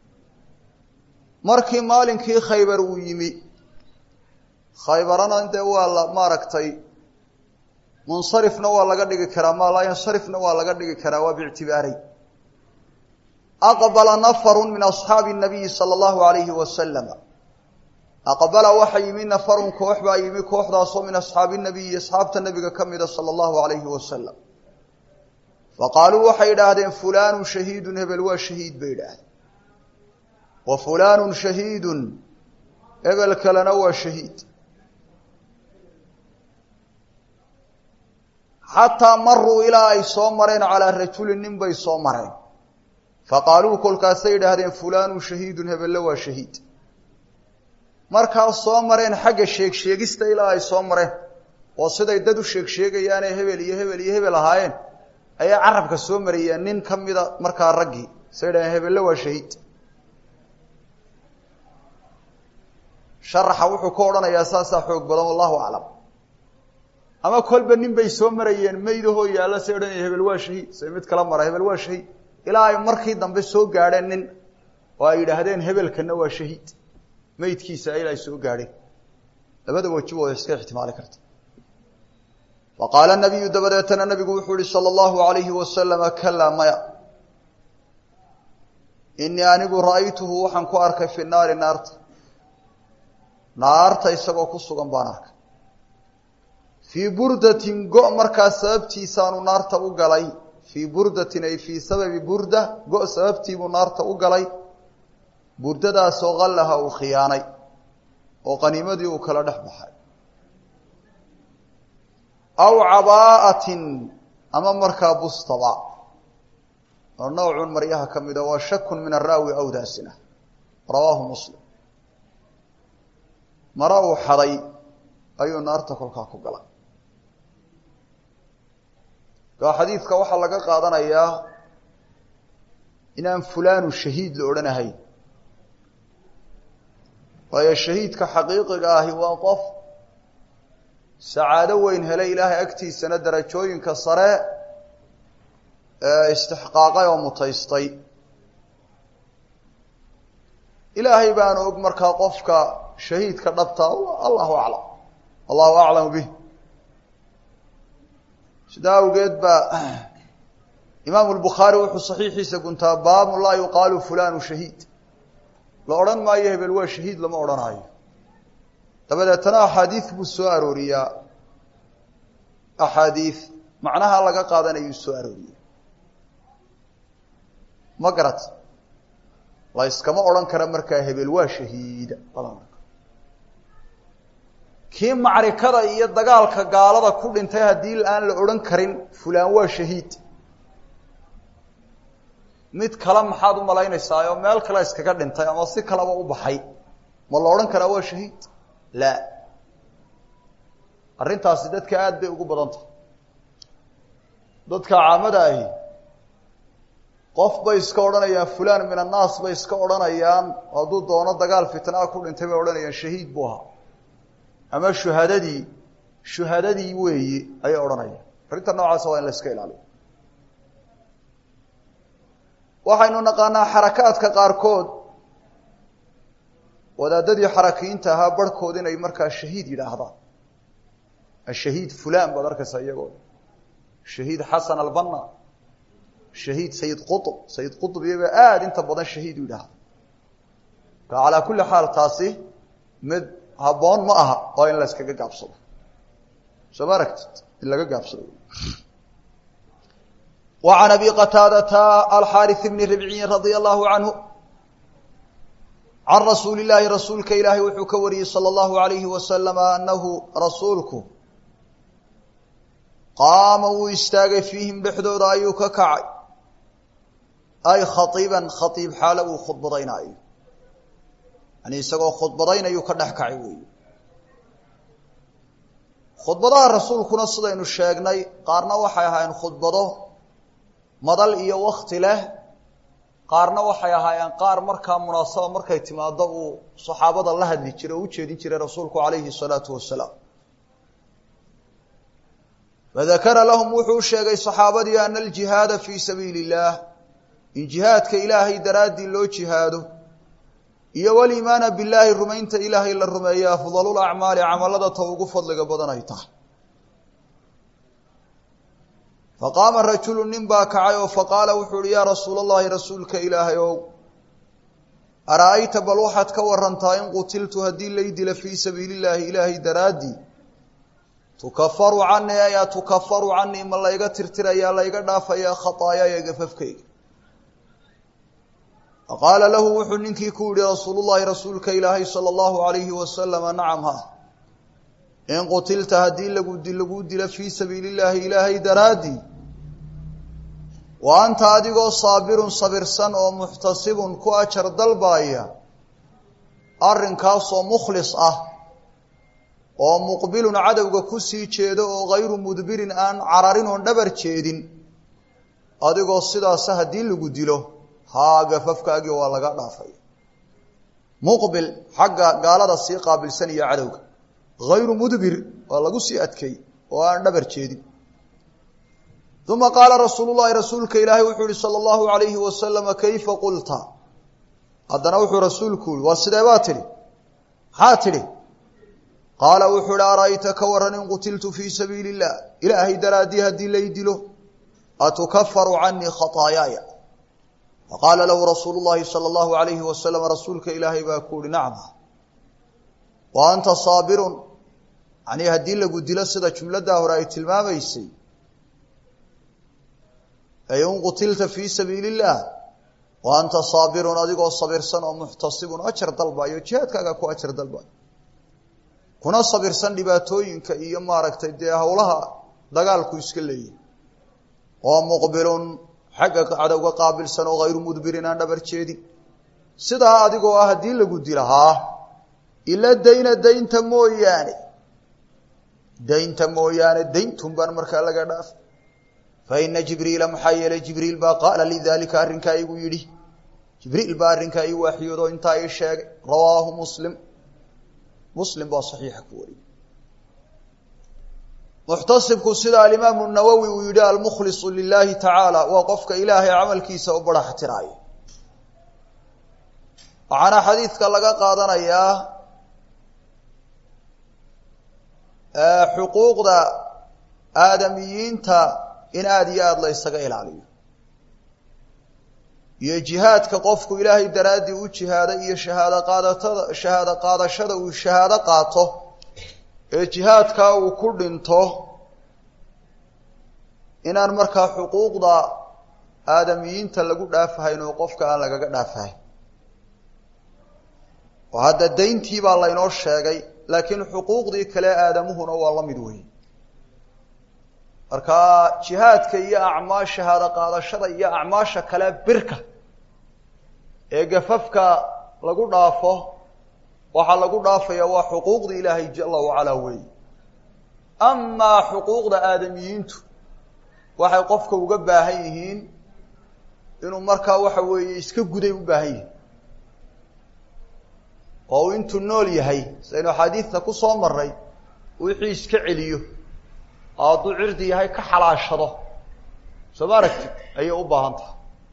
markii maalinkii khaybar uu yimi khaybarana dee waa la maaragtay munsarifna waa laga dhigi karaa maa laa yansarifna waa laga dhigi karaa waa biictibaaray aqbala nafaru min asxaabi nabiyi sala allahu alayhi wasalama aqbala waxa yimi nafarun koox baa yimi kooxdaasoo min asxaabi nabiyi asxaabta nabiga ka mida sala allahu alayhi wasalam faqaaluu waxay idhaahdeen fulaanu shahiidun hebel waa shahiid bay idhaahdeen wa fulaanu shahiidun hebel kalena waa shahiid xataa maruu ilaa ay soo mareen calaa rajulin nin bay soo mareen faqaaluu kolkaasay idhaahdeen fulaanu shahiidun hebelle waa shahiid markaa soo mareen xagga sheeg sheegista ilaa ay soo mareen oo siday dad u sheeg sheegayaanee hebel iyo hebel iyo hebel ahaayeen ayaa carabka soo marayeen nin ka mida markaa raggii say idhahdeen hebelle waa shahiid sharaxa wuxuu ka odhanayaa saasaa xoog badan wallahu aclam ama kolba nin bay soo marayeen maydahoo yaalla say odhanaya hebel waa shahiid say mid kala mara hebel waa shahiid ilaa ay markii dambe soo gaadheen nin oo ay yidhaahdeen hebelkana waa shahiid maydkiisa ilaa ay soo gaadheen labada wajibooda iska ixtimaali karta fa qaala nabiyu dabadeetana nabigu wuxuu yihi sala allahu alayhi wasalama kalaa maya inii anigu ra'aytuhu waxaan ku arkay fi naari naarta naarta isagoo ku sugan baan arkay fii burdatin go' markaa sababtiisaanu naarta u galay fii burdatin ay fii sababi burda go' sababtiibuu naarta u galay burdadaasoo qallaha uu khiyaanay oo qaniimadii uu kala dhex baxay aw cabaa'atin ama markaa bustaba oo nowcun maryaha ka mida waa shakun min araawi awdaasina rawaahu muslim mara uu xaday ayuu naarta kolkaa ku galay kaa xadiidka waxaa laga qaadanayaa inaan fulaanu shahiid la odhanahayn waayo shahiidka xaqiiqiga ahi waa qof sacaado weyn helay ilaahay agtiisana darajooyinka sare ee istixqaaqay oo mutaystay ilaahay baana og markaa qofka shahiidka dhabta allahu aclam allahu aclamu bih sidaa awgeed baa imaamu lbukhaari wuxuu saxiixiisa guntaa baabu laa yuqaalu fulanu shahiid la odhan maayo hebel waa shahiid lama odhanaayo dabadeetana axaadiid buu soo arooriyaa axaadiid macnaha laga qaadanayuu soo arooriya ma garat la yskama odhan kara markaa hebel waa shahiida kii macrikada iyo dagaalka gaalada ku dhintay haddii aan la odhan karin fulaan waa shahiid mid kale maxaad u malaynaysaa oo meel kale iskaga dhintay ama si kaleba u baxay ma la odhan karaa waa shahiid la arrintaasi dadka aada bay ugu badan tahay dadka caamada ahi qof bay iska odhanayaan fulaan min annaas bay iska odhanayaan hadduu doono dagaal fitnaa ku dhintay bay odhanayaan shahiid buu ahaa ama shuhadadii shuhadadii weeye ayay odhanayaan arrinta noocaasa waa in la iska ilaaliyo waxaynu naqaanaa xarakaadka qaarkood wadaadadii xarakiyiinta ahaa barhkood inay markaa shahiid yidhaahdaan ashahiid fulan baad arkaysaa iyagoo shahiid xasan albanna shahiid sayid qutb sayid qutb iyagoo aada inta badan shahiid u yidhaahda ka calaa kulli xaal taasi mid habboon ma aha oo in la yskaga gaabsado soo ma aragtid in laga gaabsado وعن أبي قتاadة الحاrث بن ربعي رضي الله عنه عن رsuuل اللahi رasuulka ilaahay wuxuu ka wariyey صلى الله عليه وسلم أنhu rasuulku qaama wuu istaagay فيihim dhexdooda ayuu ka kacay ay khaطيiba khaطيib xaalo uu khudbadaynaayo yani isagoo khudbadaynayuu ka dhex kacay weey khudbadaha rasuulkuna sidaynu sheegnay qaarna waxay ahaayeen khudbado madal iyo wakti leh qaarna waxay ahaayeen qaar markaa munaasaba markay timaado uu saxaabada la hadli jiray oo u jeedin jiray rasuulku calayhi salaatu wasalaam fadakara lahum wuxuu sheegay saxaabadii ana aljihaada fii sabiili illaah in jihaadka ilaahay daraaddii loo jihaado iyo waliimaana billaahi rumaynta ilaahay la rumeeya afdalul acmaali camalada ta ugu fadliga badan ay tahay faqaama rajulu nin baa kacay oo faqaala wuxuu uhi yaa rasuula allahi rasuulka ilaahay ow ara-ayta bal waxaad ka warantaa in qutiltu haddii lay dila fii sabiili illaahi ilaahay daraaddii tukafaru canii ayaa tukafaru canii ma layga tirtirayaa layga dhaafayaa khataayaaya gafafkayga faqaala lahu wuxuu ninkii ku yihi rasuulullahi rasuulka ilaahay sala allahu alayhi wasalama nacam ha in qutilta haddii lagu laguu dilo fii sabiili illaahi ilaahay daraaddii wa anta adigoo saabirun sabirsan oo muxtasibun ku ajar dalbaaya arrinkaasoo mukhlis ah oo muqbilun cadowga ku sii jeedo oo hayru mudbirin aan cararin oon dhabar jeedin adigoo sidaasa haddii lagu dilo haa gafafkaagii waa laga dhaafay muqbil xagga gaalada sii qaabilsan iyo cadowga hayru mudbir waa lagu sii adkeey oo aan dhabar jeedin uma qaala rasuulu llahi rasuulka ilaahay wuxuu yihi sala allahu alayhi wasalama kayfa qulta haddana wuxuu rasuulku yihi waa sidee baa tidhi maxaa tidhi qaala wuxuu ihi ara'ayta ka waran in qutiltu fii sabiili illah ilaahay daraaddii haddii lay dilo atukafaru canii khataayaaya faqaala lahu rasuulu llahi sala allahu alayhi wasalam rasuulka ilaahay baa ku uhi nacma wa anta saabirun yanii haddii lagu dilo sida jumladdaa hore ay tilmaamaysay ay in qutilta fii sabiili illah wa anta saabirun adigoo sabirsan oo muxtasibun ajar dalbayo jihaadkaaga ku ajar dalbayo kuna sabirsan dhibaatooyinka iyo maaragtay dee howlaha dagaalku iska leeyahy oo muqbilun xagga cadowga qaabilsan oo hayru mudbirin aan dhabar jeedin sidaa adigoo ah haddii lagu dilahaa ila dayna daynta mooyaane daynta mooyaane dayntun baan markaa laga dhaaf fa ina jibriila maxaa yeelay jibriil baa qaala lidaalika arrinkaa igu yidhi jibriil baa arrinkaa ii waaxiyoodo intaa ii sheegay rawaahu muslim muslim baa saxiixa ku wariyey muxtasibku sida alimaamu nawowi uu yidhi almukhlisu lilaahi tacaala waa qofka ilaahay camalkiisa u baraxtiraayo waxaana xadiidka laga qaadanayaa xuquuqda aadamiyiinta in aada iyo aada la ysaga ilaaliyo iyo jihaadka qofku ilaahay daraaddii u jihaada iyo shahaado qaadatada shahaado qaadashada uu shahaado qaato ee jihaadkaa uu ku dhinto inaan markaa xuquuqda aadamiyiinta lagu dhaafahayn oo qofka aan lagaga dhaafahayn oo hadda dayntii baa laynoo sheegay laakiin xuquuqdii kale aadamuhuna waa la mid weyn marka jihaadka iyo acmaa shahaado qaadashada iyo acmaasha kale birka ee gafafka lagu dhaafo waxaa lagu dhaafaya waa xuquuqda ilaahay jala wacalaa weey amaa xuquuqda aadamiyiintu waxay qofka uga baahan yihiin inuu markaa waxa weeye iska guday u baahan yihin oo uu intuu nool yahay saynu axaadiidta ku soo maray wixii iska celiyo oo hadduu cirdi yahay ka xalaashado soo ma aragtid ayay u baahan tahay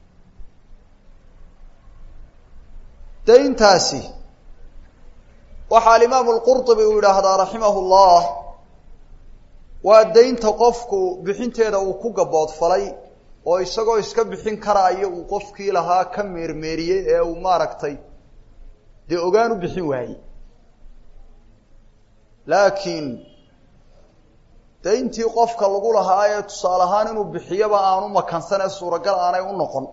dayntaasi waxaa alimaamu lqurطubi uu yidhaahdaa raximahu llah waa daynta qofku bixinteeda uu ku gaboodfalay oo isagoo iska bixin karaayo uu qofkii lahaa ka meermeeriyey ee uu maaragtay dee ogaan u bixin waayey laakiin dayntii qofka lagu lahaa ee tusaale ahaan inuu bixiyaba aanu makansan ee suuragal aanay u noqon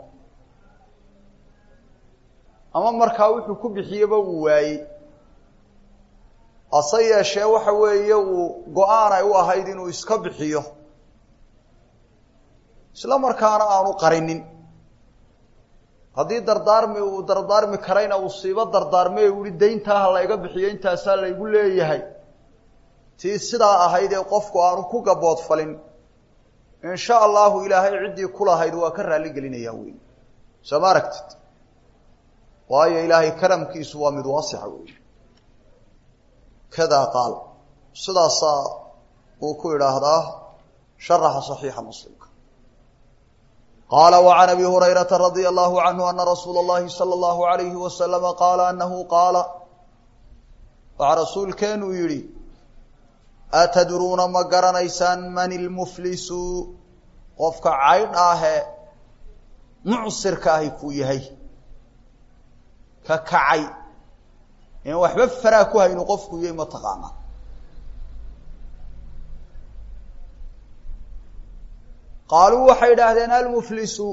ama markaa wuxuu ku bixiyeba uu waayey hase yeeshee waxa weeye uu go-aan ay u ahayd inuu iska bixiyo isla markaana aanu qarinin haddii dardaarmi uu dardaarmi karayna uu siiba dardaarmay u yihi dayntaa ha layga bixiyo intaasaa laygu leeyahay tii sidaa ahayd ee qofku aanu ku gaboodfalin in sha allahu ilaahay ciddii ku lahayd waa ka raalli gelinayaa wey soo ma aragtid waayo ilaahay karamkiisu waa mid waasixa wey kada qaal sidaasaa uu ku idhaahdaa sharaxa صaxiixa muslimka qaala وعan abi hurayraةa radي الlahu عanhu ana rasuula الlahi salى الlahu عalayhi waslama qaala anahu qaala waxaa rasuulkeenuu yihi atadruuna ma garanaysaan man ilmuflisu qofka caydh ahe mucsirka ahi kuu yahay ka kacay in waxba faraa ku haynu qofku yahay ma taqaanaa qaaluu waxay idhaahdeen almuflisu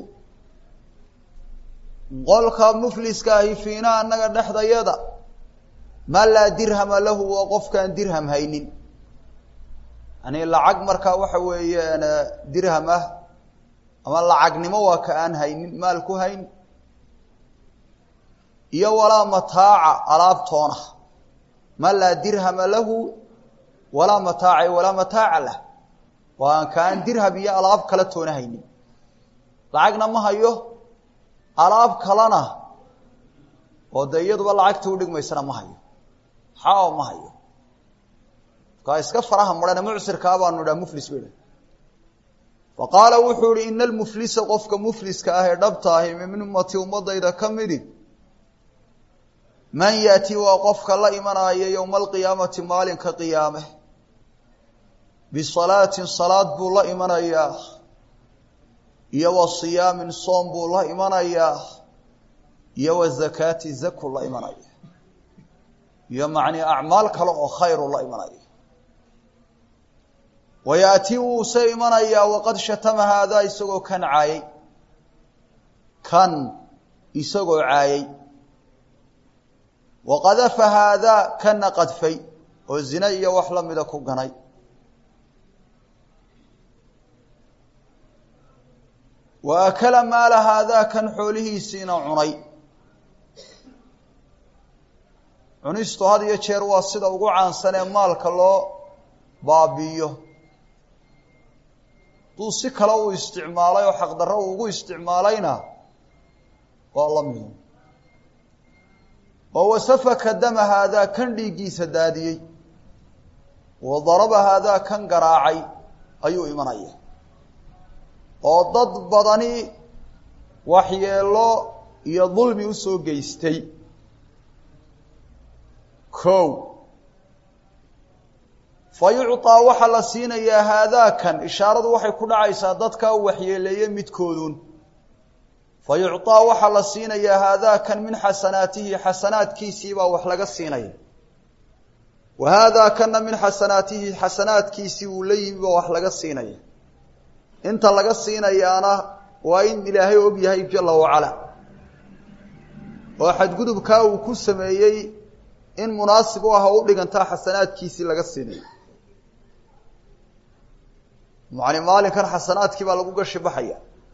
qolka mufliska ahi fiina annaga dhexdayada ma laa dirhama lahu waa qofkaan dirham haynin yani lacag markaa waxa weeyaan dirham ah ama lacagnimo waa ka aan haynin maal ku hayn iyo walaa mataaca alaabtoona ma laa dirhama lahu walaa mataaca walaa mataaca lah waa aan ka aan dirham iyo alaab kala toona haynin lacagna ma hayo alaab kalena oo de iyaduba lacagta udhigmaysana ma hayo xao ma hayo kaa iska faraha marana mucsirkaa baanu idhaha muflis ba idhaha fa qaala wuxuu ihi ina almuflisa qofka mufliska ah ee dhabta ahi min ummati ummadayda ka midi man yaati waa qofka la imanaya yowma alqiyaamati maalinka qiyaame bisalaatin salaad buu la imanayaa iyo wa siyaamin soom buu la imanayaa iyo wa zakaati zaku la imanaya iyo macnii acmaal kale oo khayru la imanaya wayaati wuuse imanayaa waqad shatama haadaa isagoo kan caayay kan isagoo caayay waqadafa haadaa kana qadfay oo zina iyo wax la mida ku ganay wa akala maala haadaakan xoolihiisiina cunay cunistu had iyo jeer waa sida ugu caansan ee maalka loo baabi'iyo hadduu si kale uu isticmaalay oo xaqdarro uu ugu isticmaalayna waa la mido oo wasafaka dama haadaa kan dhiiggiisa daadiyey wa daraba haadaa kan garaacay ayuu imanaya oo dad badani waxyeelo iyo dulmi usoo geystay kow fa yucطaa waxaa la siinayaa haadaakan ishaaradu waxay ku dhacaysaa dadkaa u waxyeeleeye midkoodun fa yucطaa waxaa la siinayaa haadaakan min xasanaatihi xasanaadkiisii baa wax laga siinaya wa haadaakanna min xasanaatihi xasanaadkiisii uu la yimi baa wax laga siinaya inta laga siinayaana waa in ilaahay og yahay jala wacala oo xadgudubkaa uu ku sameeyey in munaasib u ah oo u dhigantaa xasanaadkiisii laga siinayo macni maalinkan xasanaadkii baa lagu gashi baxaya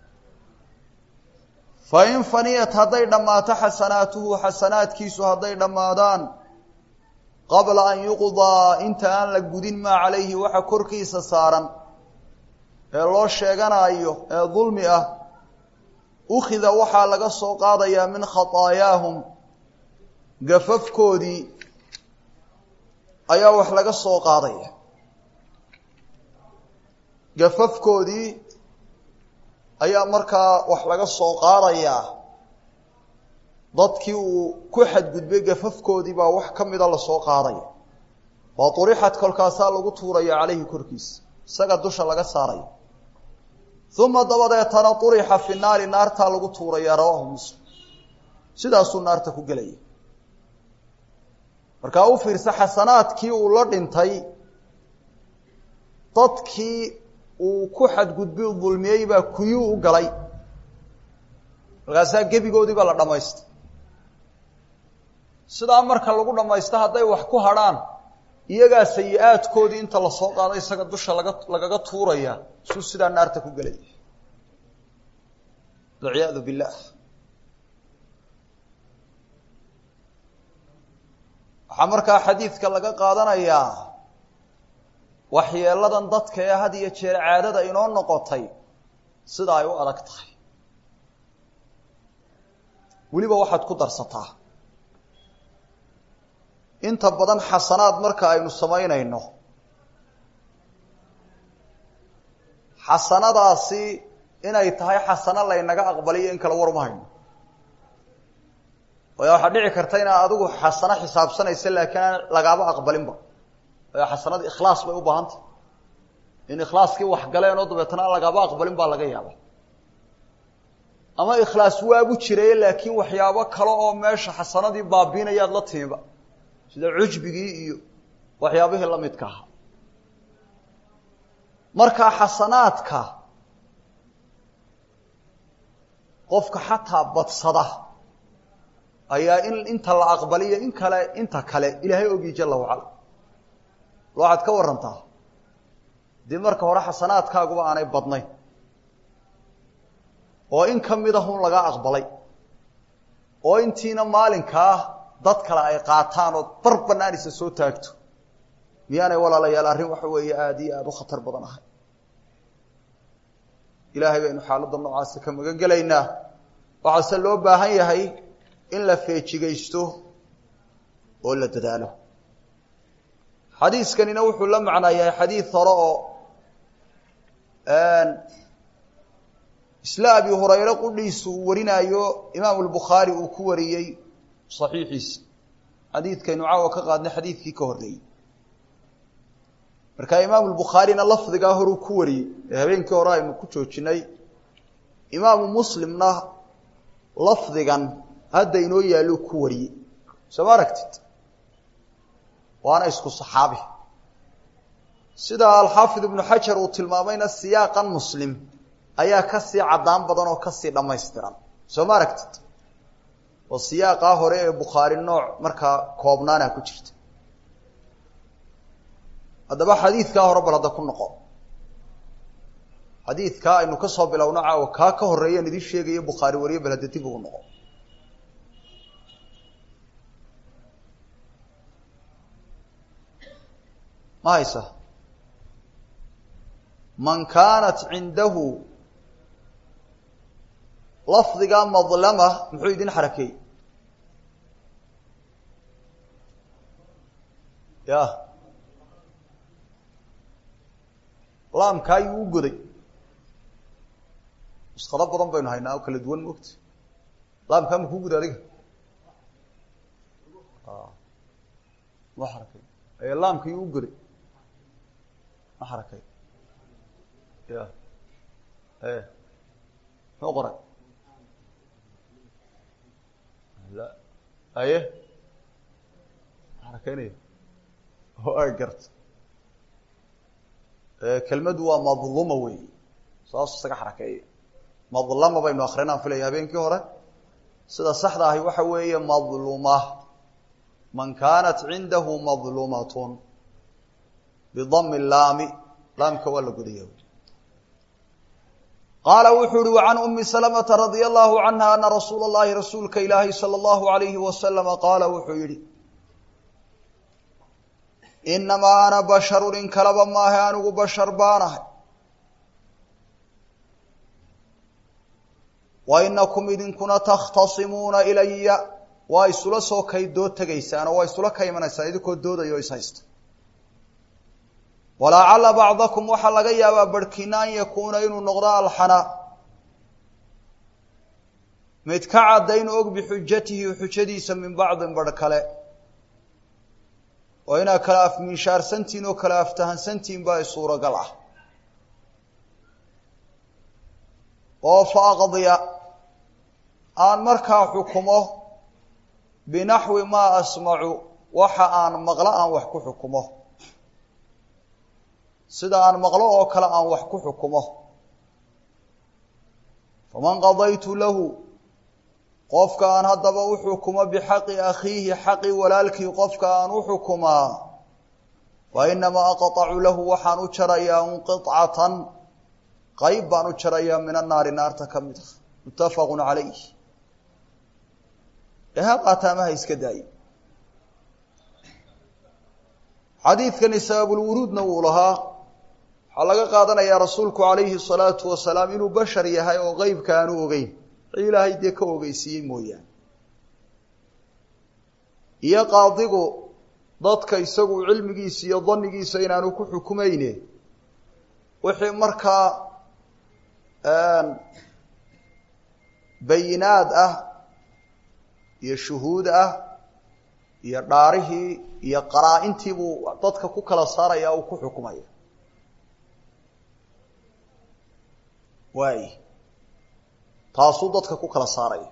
fa in faniyat hadday dhammaato xasanaatuhu xasanaadkiisu hadday dhammaadaan qabla an yuqdaa inta aan la gudin maa calayhi waxa korkiisa saaran ee loo sheeganaayo ee dulmi ah ukhida waxaa laga soo qaadayaa min khataayaahum gafafkoodii ayaa wax laga soo qaadaya gafafkoodii ayaa markaa wax laga soo qaadayaa dadkii uu ku xadgudbay gafafkoodii baa wax ka mida lasoo qaadaya waa urixad kolkaasaa lagu tuuraya calayhi korkiisa isaga dusha laga saaraya uma dabadeetana urixa fi naari naartaa lagu tuuraya rawaahu muslim sidaasuu naarta ku gelaya markaa u fiirsa xasanaadkii uu la dhintay dadkii uu ku xadgudbi dulmiyey baa kuyuu u galay markaasaa gebigoodii baa la dhamaystay sidaa marka lagu dhamaysto hadday wax ku hadrhaan iyagaa sayi-aadkoodii inta lasoo qaado isaga dusha laga lagaga tuuraya suu sidaa naarta ku gelaya walciyaadu billah waxaa markaa xadiidka laga qaadanayaa waxyeeladan dadka ee had iyo jeer caadada inoo noqotay sida ay u adag tahay weliba waxaad ku darsataa inta badan xasanaad marka aynu samaynayno xasanadaasi inay tahay xasano laynaga aqbaliyo in kala warma hayno waayo waxaa dhici karta inaad adigu xasano xisaabsanaysa laakiin aan lagaaba aqbalinba waayo xasanada ikhlaas bay u baahantah in ikhlaaskii wax galeen oo dabeetana aan lagaaba aqbalin baa laga yaaba ama ikhlaas waabu jiraye laakiin waxyaabo kale oo meesha xasanadii baabiinayaad la timiba sida cujbigii iyo waxyaabihii la midka ahaa markaa xasanaadka qofka xataa badsada ayaa in inta la aqbaliyo in kale inta kale ilaahay ogi jala wacala waxaad ka warantaa dee marka hore xasanaadkaaguba aanay badnayn oo in ka mid ahun laga aqbalay oo intiina maalinkaa dad kale ay qaataan oo bar banaanisa soo taagto miyaanay walaalayaal arrin waxa weeye aada iyo aada u khatar badan ahay ilaahay baynu xaaladda noocaasa ka magan gelaynaa waxaase loo baahan yahay in la feejigaysto oo la dadaalo xadiiskanina wuxuu la macnaa yahay xadiid hore oo isla abi hurayre qudhiisu uu warinaayo imaamu lbukhaari uu ku wariyey saxiixiisa xadiidkaynu caawa ka qaadnay xadiidkii ka horreeyey marka imaamu lbukhaarina lafdigaa horuu ku wariyey ee habeenkii hore aynu ku joojinay imaamu muslimna lafdigan hadda inoo yaallo ku wariyey soo ma aragtid waana isku saxaabi sida alxaafid ibnu xajar uu tilmaamayna siyaaqan muslim ayaa kasii caddaan badan oo kasii dhammaystiran soo ma aragtid oo siyaaqaa hore ee bukhaari nooc markaa koobnaana ku jirta haddaba xadiidkaa hore bal hadda ku noqo xadiidkaa aynu ka soo bilowno caawa kaa ka horreeyaan idin sheegayo bukhaari wariye bal hadda dib ugu noqo ma haysa man kaanat cindahu lafdiga madlama muxuu idin xarakeeyey ya laamkaa ayuu u goday nuskhado badan baynu haynaa oo kala duwan moogta laamkaa ma kuu guda adiga ma xarakay laamka yuu u goday ma xarakay ya e muxuu qoray la aye xarakaynaya o ay garta kelmadu waa madluma wey saas isaga xarakeeya madlama baynu akrinaan filaya habeenkii hore sida saxda ahi waxa weeye madluma man kaanat cindahu madlumatun bidami laami laamka waa la godaya qaala wuxuu uhi وعan أmi سلمةa radي الlahu عanha ana rasuula الlahi rasuulka ilaahi salى الlahu عalayhi waslama qaala wuxuu yihi inamaa ana basharu in kalaba maahe anigu bashar baanahay wa inakum idinkuna takhtasimuuna ilaya waa isula soo kay dood tegaysaan oo waa isula ka imanaysaan idinkoo doodayo is haysta walacala bacdakum waxaa laga yaabaa barhkiina an yakuuna inuu noqdo alxana mid ka caddayn og bixujatihi xujadiisa min bacdin barh kale oo inaad kala afminshaarsantihin oo kala aftahansantihin baa suuragal ah oo fa aqdiya aan markaa xukumo binaxwi maa asmacu waxa aan maqlo aan wax ku xukumo sida aan maqlo oo kale aan wax ku xukumo faman qadaytu lahu qofka aan haddaba u xukumo bixaqi akhiihi xaqi walaalkii qofka aan u xukumaa fa inamaa aqطacu lahu waxaan u jarayaa un qiطcatan qayb baan u jarayaa min annaari naarta ka mid a muttafaqu calayh eha qaataamaha iska daaye xadiidkani sababulwuruudna wuu lahaa waxaa laga qaadanayaa rasuulku calayhi الsalaatu wasalaam inuu bashar yahay oo qeybka aanu ogeyn wixii ilaahay dee ka ogeysiiyey mooyaane iyo qaadigu dadka isagu cilmigiisa iyo danigiisa inaanu ku xukumayne wixii markaa bayinaad ah iyo shuhuud ah iyo dhaarihii iyo qaraa-intii buu dadka ku kala saaraya uu ku xukumaya waay taasuu dadka ku kala saaraya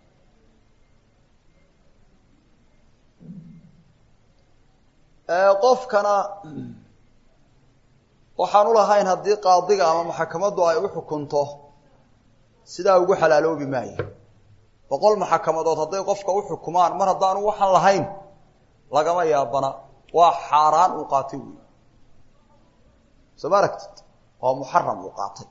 qofkana waxaan u lahayn haddii qaadiga ama maxakamaddu ay u xukunto sidaa ugu xalaaloobi maayo boqol maxakamadood hadday qofka u xukumaan mar haddaanu waxaan lahayn lagama yaabana waa xaaraan uu qaatay wey soo ma aragtid waa muxaram uu qaatay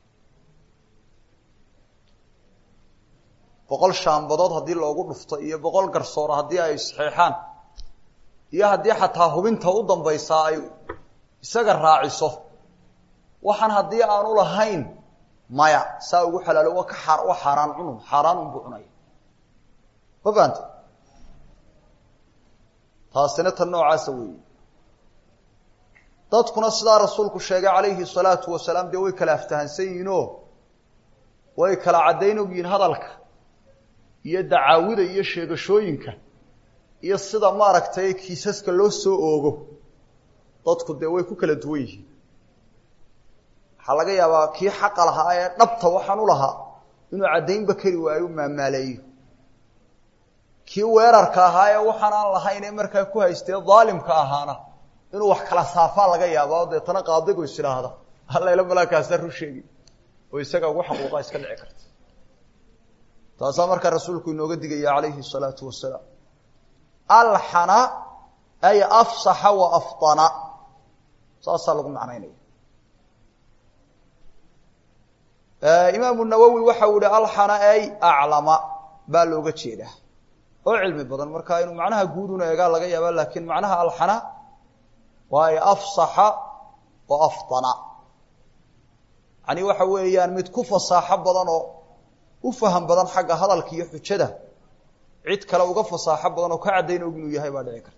boqol shaambadood haddii loogu dhufto iyo boqol garsooro haddii ay saxeexaan iyo haddii xataa hubinta u dambaysaa ay isaga raaciso waxaan haddii aanu lahayn maya saa ugu xalaalo waa ka aa waa xaaraan cunun xaaraan unbuu cunaya ma fahamta taasina tan noocaasa weeye dadkuna sidaa rasuulku sheegay calayhi salaatu wasalaam dee way kala aftahansan yihiinoo way kala caddayn og yihiin hadalka iyo dacaawida iyo sheegashooyinka iyo sida maaragtay kiisaska loo soo oogo dadku dee way ku kala duwan yihiin waxaa laga yaabaa kii xaqa lahaa ee dhabta waxaan u lahaa inuu caddaynba kari waayo u maamaaleeyo kii weerarka ahaa ee waxaan aan lahayn ee markaa ku haystee daalimka ahaana inuu wax kala saafaa laga yaaba o deetana qaadigu is idhaahda hallayla malaakaasa ru sheegi oo isaga ugu xaquuqa iska dhici karta taasaa markaa rasuulku inooga digaya calayhi الsalaatu wasalaam alxana ay afsaxa wa afطana saasaa lagu macnaynaya imaamu nawowi waxa uu yihi alxana ay aclama baa looga jeedaa oo cilmi badan marka inuu macnaha guuduna eegaa laga yaaba laakiin macnaha alxana waa ay afsaxa oo afdana yani waxa weeyaan mid ku fasaaxo badan oo u faham badan xagga hadalka iyo xujada cid kale uga fasaaxo badan oo ka caddayn og inuu yahay baa dhici karta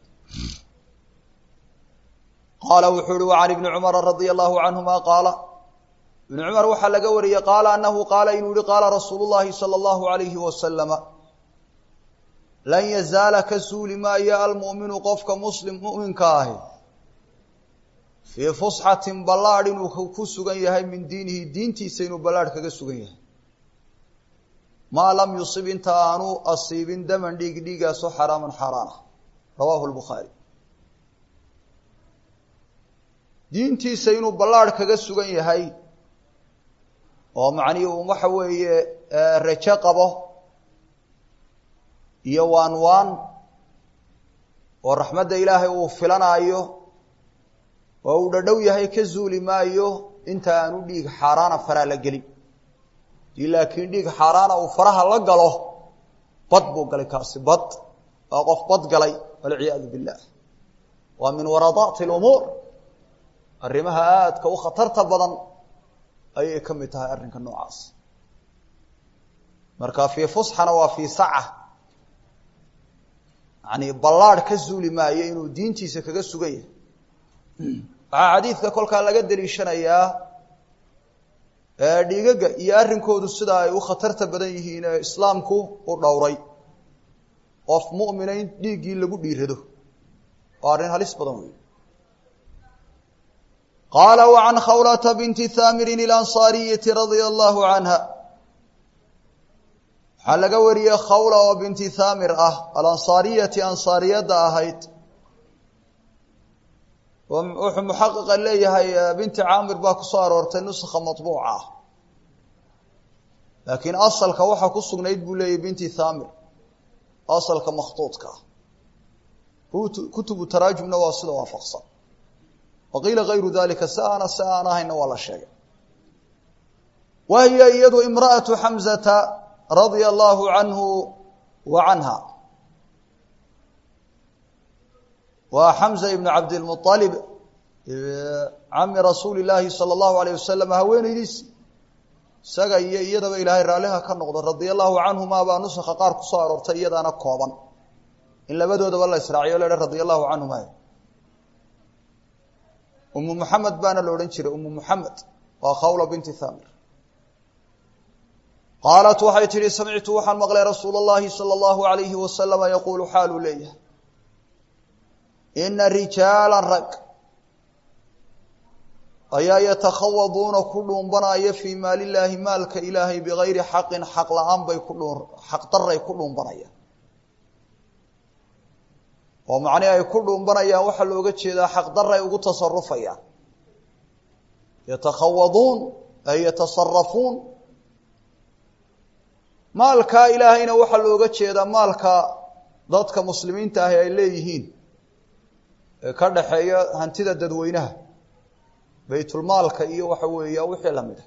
qaala wuxuu uhi wa can ibni cumara radia allahu canhuma qaala ibni cumar waxaa laga wariyey qaala anahu qaala inuu yihi qaala rasuulu llahi sala allahu alayhi wasalama lan yazaala ka suuli maayo almu'minu qofka muslim mu'minka ahi fii fusxatin ballaadh inuu ku sugan yahay min diinihi diintiisa inuu ballaadh kaga sugan yahay maa lam yusib inta aanu asiibin daman dhiig dhiigaasoo xaraaman xaaraan ah rawaahu lbukhaari diintiisa inuu ballaadh kaga sugan yahay oo macnihii uu waxa weeye rajo qabo iyo waan waan oo raxmadda ilaahay uu filanaayo oo uu dhadhow yahay ka zuuli maayo inta aanu dhiig xaaraana faraa la gelin dii laakiin dhiig xaaraana uu faraha la galo bad buu galay kaasi bad waa qof bad galay walciyaadu billah waa min waradaati lumuur arrimaha aadka u khatarta badan ayay ka mid tahay arrinka noocaas marka fii fusxana waa fii saca yani ballaadh ka zuuli maayo inuu diintiisa kaga sugan yahay waxaa xadiidka kolkaa laga daliishanayaa dhiigaga iyo arrinkoodu sida ay u khatarta badan yihiin ee islaamku u dhowray qof mu'mina in dhiiggii lagu dhiirado waa arrin halis badan wey qaala wa can khawlata binti haamirin ilansaariyati radia allahu canha waxaa laga wariyey khawla oo binti haamir ah alansaariyati ansaariyadda ahayd wuxuu muxaqiqa leeyahay binti caamir baa kusoo aroortay nuskha maطbuuca ah laakiin asalka waxaa ku sugnayd buu leeyahy binti thamir asalka makhtuudka ah kutubu taraajumna waa sida waafaqsan waqiila gayru dalika si aana si aan ahayna waa la sheegay wa hiya iyadu imra'atu xamzata radia allahu canhu wa canha waa xamza ibnu cabdilmualib cami rasuuli llaahi sala allahu alayh wasalam haweenaydiisi isaga iyo iyadaba ilaahay raalliha ka noqdo radia allahu canhuma baa nusakha qaar kusoo aroortay iyadaana kooban in labadoodaba la israaciyo la radia allahu canhuma umu muxamed baana la odhan jiray umu muxamed waa khawla binti thamir qaalat waxay tihi samictu waxaan maqlay rasuula اllahi salى اllahu alayhi wasalama yaquulu xaaluu leeyahay ina rijaala rag ayaa yatakhawaduuna ku dhuumbanaya fii maali illaahi maalka ilaahay bigayri xaqin xaq la-aan bay ku dhuu xaq daray ku dhuumbanayaan oo macnihi ay ku dhuumbanayaan waxaa looga jeedaa xaq daray ugu tasarufayaan yatakhawaduun ay yatasarafuun maalkaa ilaahayna waxaa looga jeedaa maalka dadka muslimiinta ahi ay leeyihiin ee ka dhaxeeya hantida dadweynaha baytulmaalka iyo waxa weeya wixii lamid a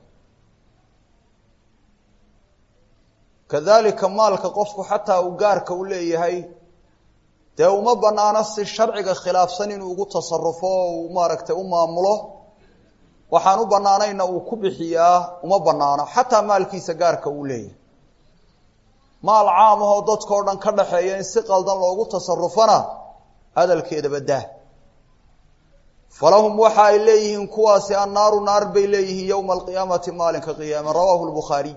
kadalika maalka qofku xataa uu gaarka u leeyahay dee uma banaano si sharciga khilaafsan inuu ugu tasarufo oo uu maaragtay u maamulo waxaan u banaanayna uu ku bixiyaa uma banaano xataa maalkiisa gaarka uu leeyahay maal caam ahoo dadkao dhan ka dhaxeeya in si qaldan loogu tasarufana hadalkeedaba daa falahum waxa ay leeyihiin kuwaasi annaaru naar bay leeyihiin yowma alqiyaamati maalinka qiyaama rawaahu lbukhaariy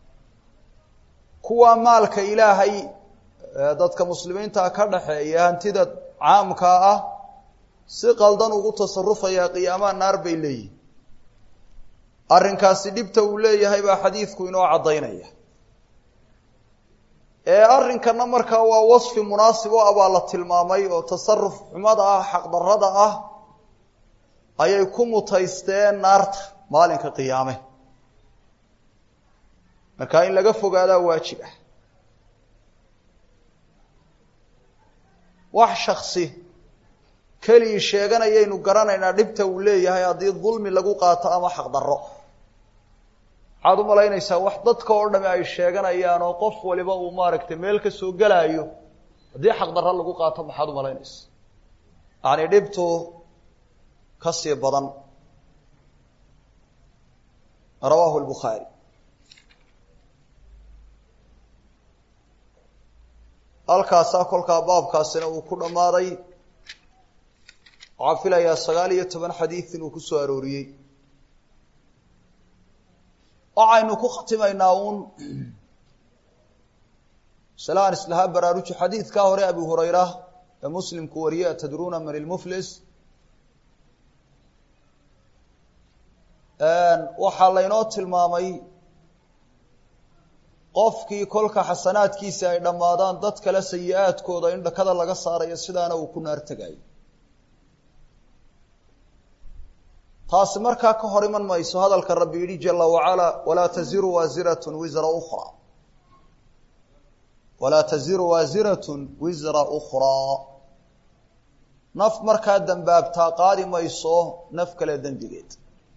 kuwa maalka ilaahay dadka muslimiinta ka dhaxeeya hantida caamkaa ah si qaldan ugu tasarufaya qiyaamaha naar bay leeyihiin arrinkaasi dhibta uu leeyahay baa xadiidku inoo caddaynaya ee arrinkana markaa waa wasfi munaasib o ah baa la tilmaamay oo tasaruf xumada ah xaqdarrada ah ayay ku mutaysteen naarta maalinka qiyaame markaa in laga fogaadaa waajib ah wax shaksi keligii sheeganayaynu garanaynaa dhibta uu leeyahay haddii dulmi lagu qaato ama xaqdarro maxaad u malaynaysaa wax dadka oo dhami ay sheeganayaan oo qof waliba uu maaragtay meel ka soo gelaayo haddii xaqdarra lagu qaato maxaad u malaynaysaa yacni dhibtu ka sii badan rawaahu lbukhaari halkaasaa kolkaa baabkaasina uu ku dhammaaday waxaan filayaa sagaal iyo toban xadiid inuu ku soo arooriyey waxaynu ku khatimaynaa uun salaan islahaa baraaruji xadiidkaa hore abi hurayra ee muslimku wariye atadruuna man ilmuflis waxaa laynoo tilmaamay qofkii kolka xasanaadkiisi ay dhammaadaan dad kale sayi-aadkooda in dhakada laga saarayo sidaana uu ku naar tegayo taasi markaa ka hor iman mayso hadalka rabbi yidhi jala wacalaa walaa taziru waasiratun wisra ukhraa walaa taziru waasiratun wisra ukhraa naf markaa dembaabtaa qaadi mayso naf kale dembigeed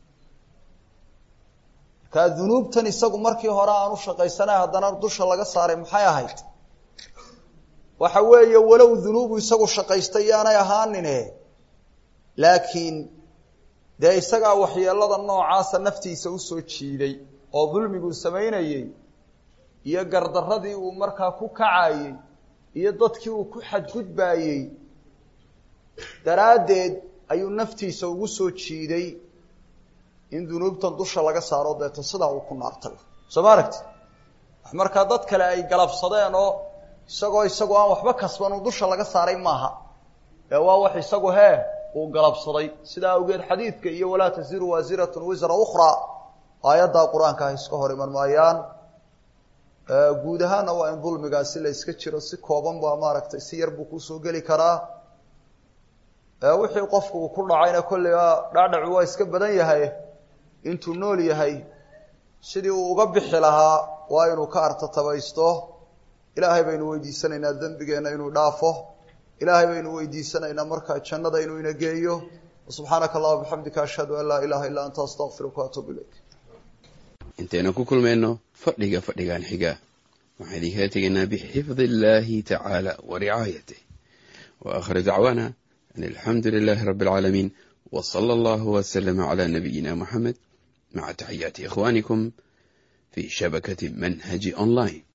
markaa dunuubtan isagu markii hore aan u shaqaysanay haddana dusha laga saaray maxay ahayd waxa weeye walow dunuubu isagu shaqaystay yaanay ahaanine laakiin dee isagaa waxyeelada noocaasa naftiisa usoo jiiday oo dulmiguu samaynayey iyo gardarradii uu markaa ku kacayey iyo dadkii uu ku xadgudbaayey daraaddeed ayuu naftiisa ugu soo jiiday in dunuubtan dusha laga saaro deeto sidaa uu ku naartay soo ma aragti wax markaa dad kale ay galabsadeen oo isagoo isagoo aan waxba kasban uu dusha laga saaray maaha ee waa wax isagu hee uu galabsaday sidaa awgeed xadiidka iyo walaa tasiru waasiratun wisra ukhraa aayaddaa qur-aanka ah iska hor iman maayaan guud ahaanna waa in dulmigaasi la iska jiro si kooban baa maaragtay si yar buu kusoo geli karaa wixii qofku uu ku dhacayna kolliga dhacdhacu waa iska badan yahay intuu nool yahay sidii uu uga bixi lahaa waa inuu ka artatabaysto ilaahay baynu weydiisanaynaa dembigeenna inuu dhaafo ilaahay baynu weydiisanaynaa markaa jannada inuu ina geeyo subxaanaka allahuma bixamdika ashhadu an laa ilaha illa anta astaqfiruka waatuub ilayk intaynu ku kulmayno fadhiga fadhigan xiga waxaan idinkala tegaynaa bixifdi illaahi tacaala wa ricaayatih wa aakhiru dacwaana an alxamdu lilaahi rabbi alcaalamiin wa sala allahu wasalama calaa nabiyina moxamed maca taxiyaati ikhwaanikum fii shabakati manhaji online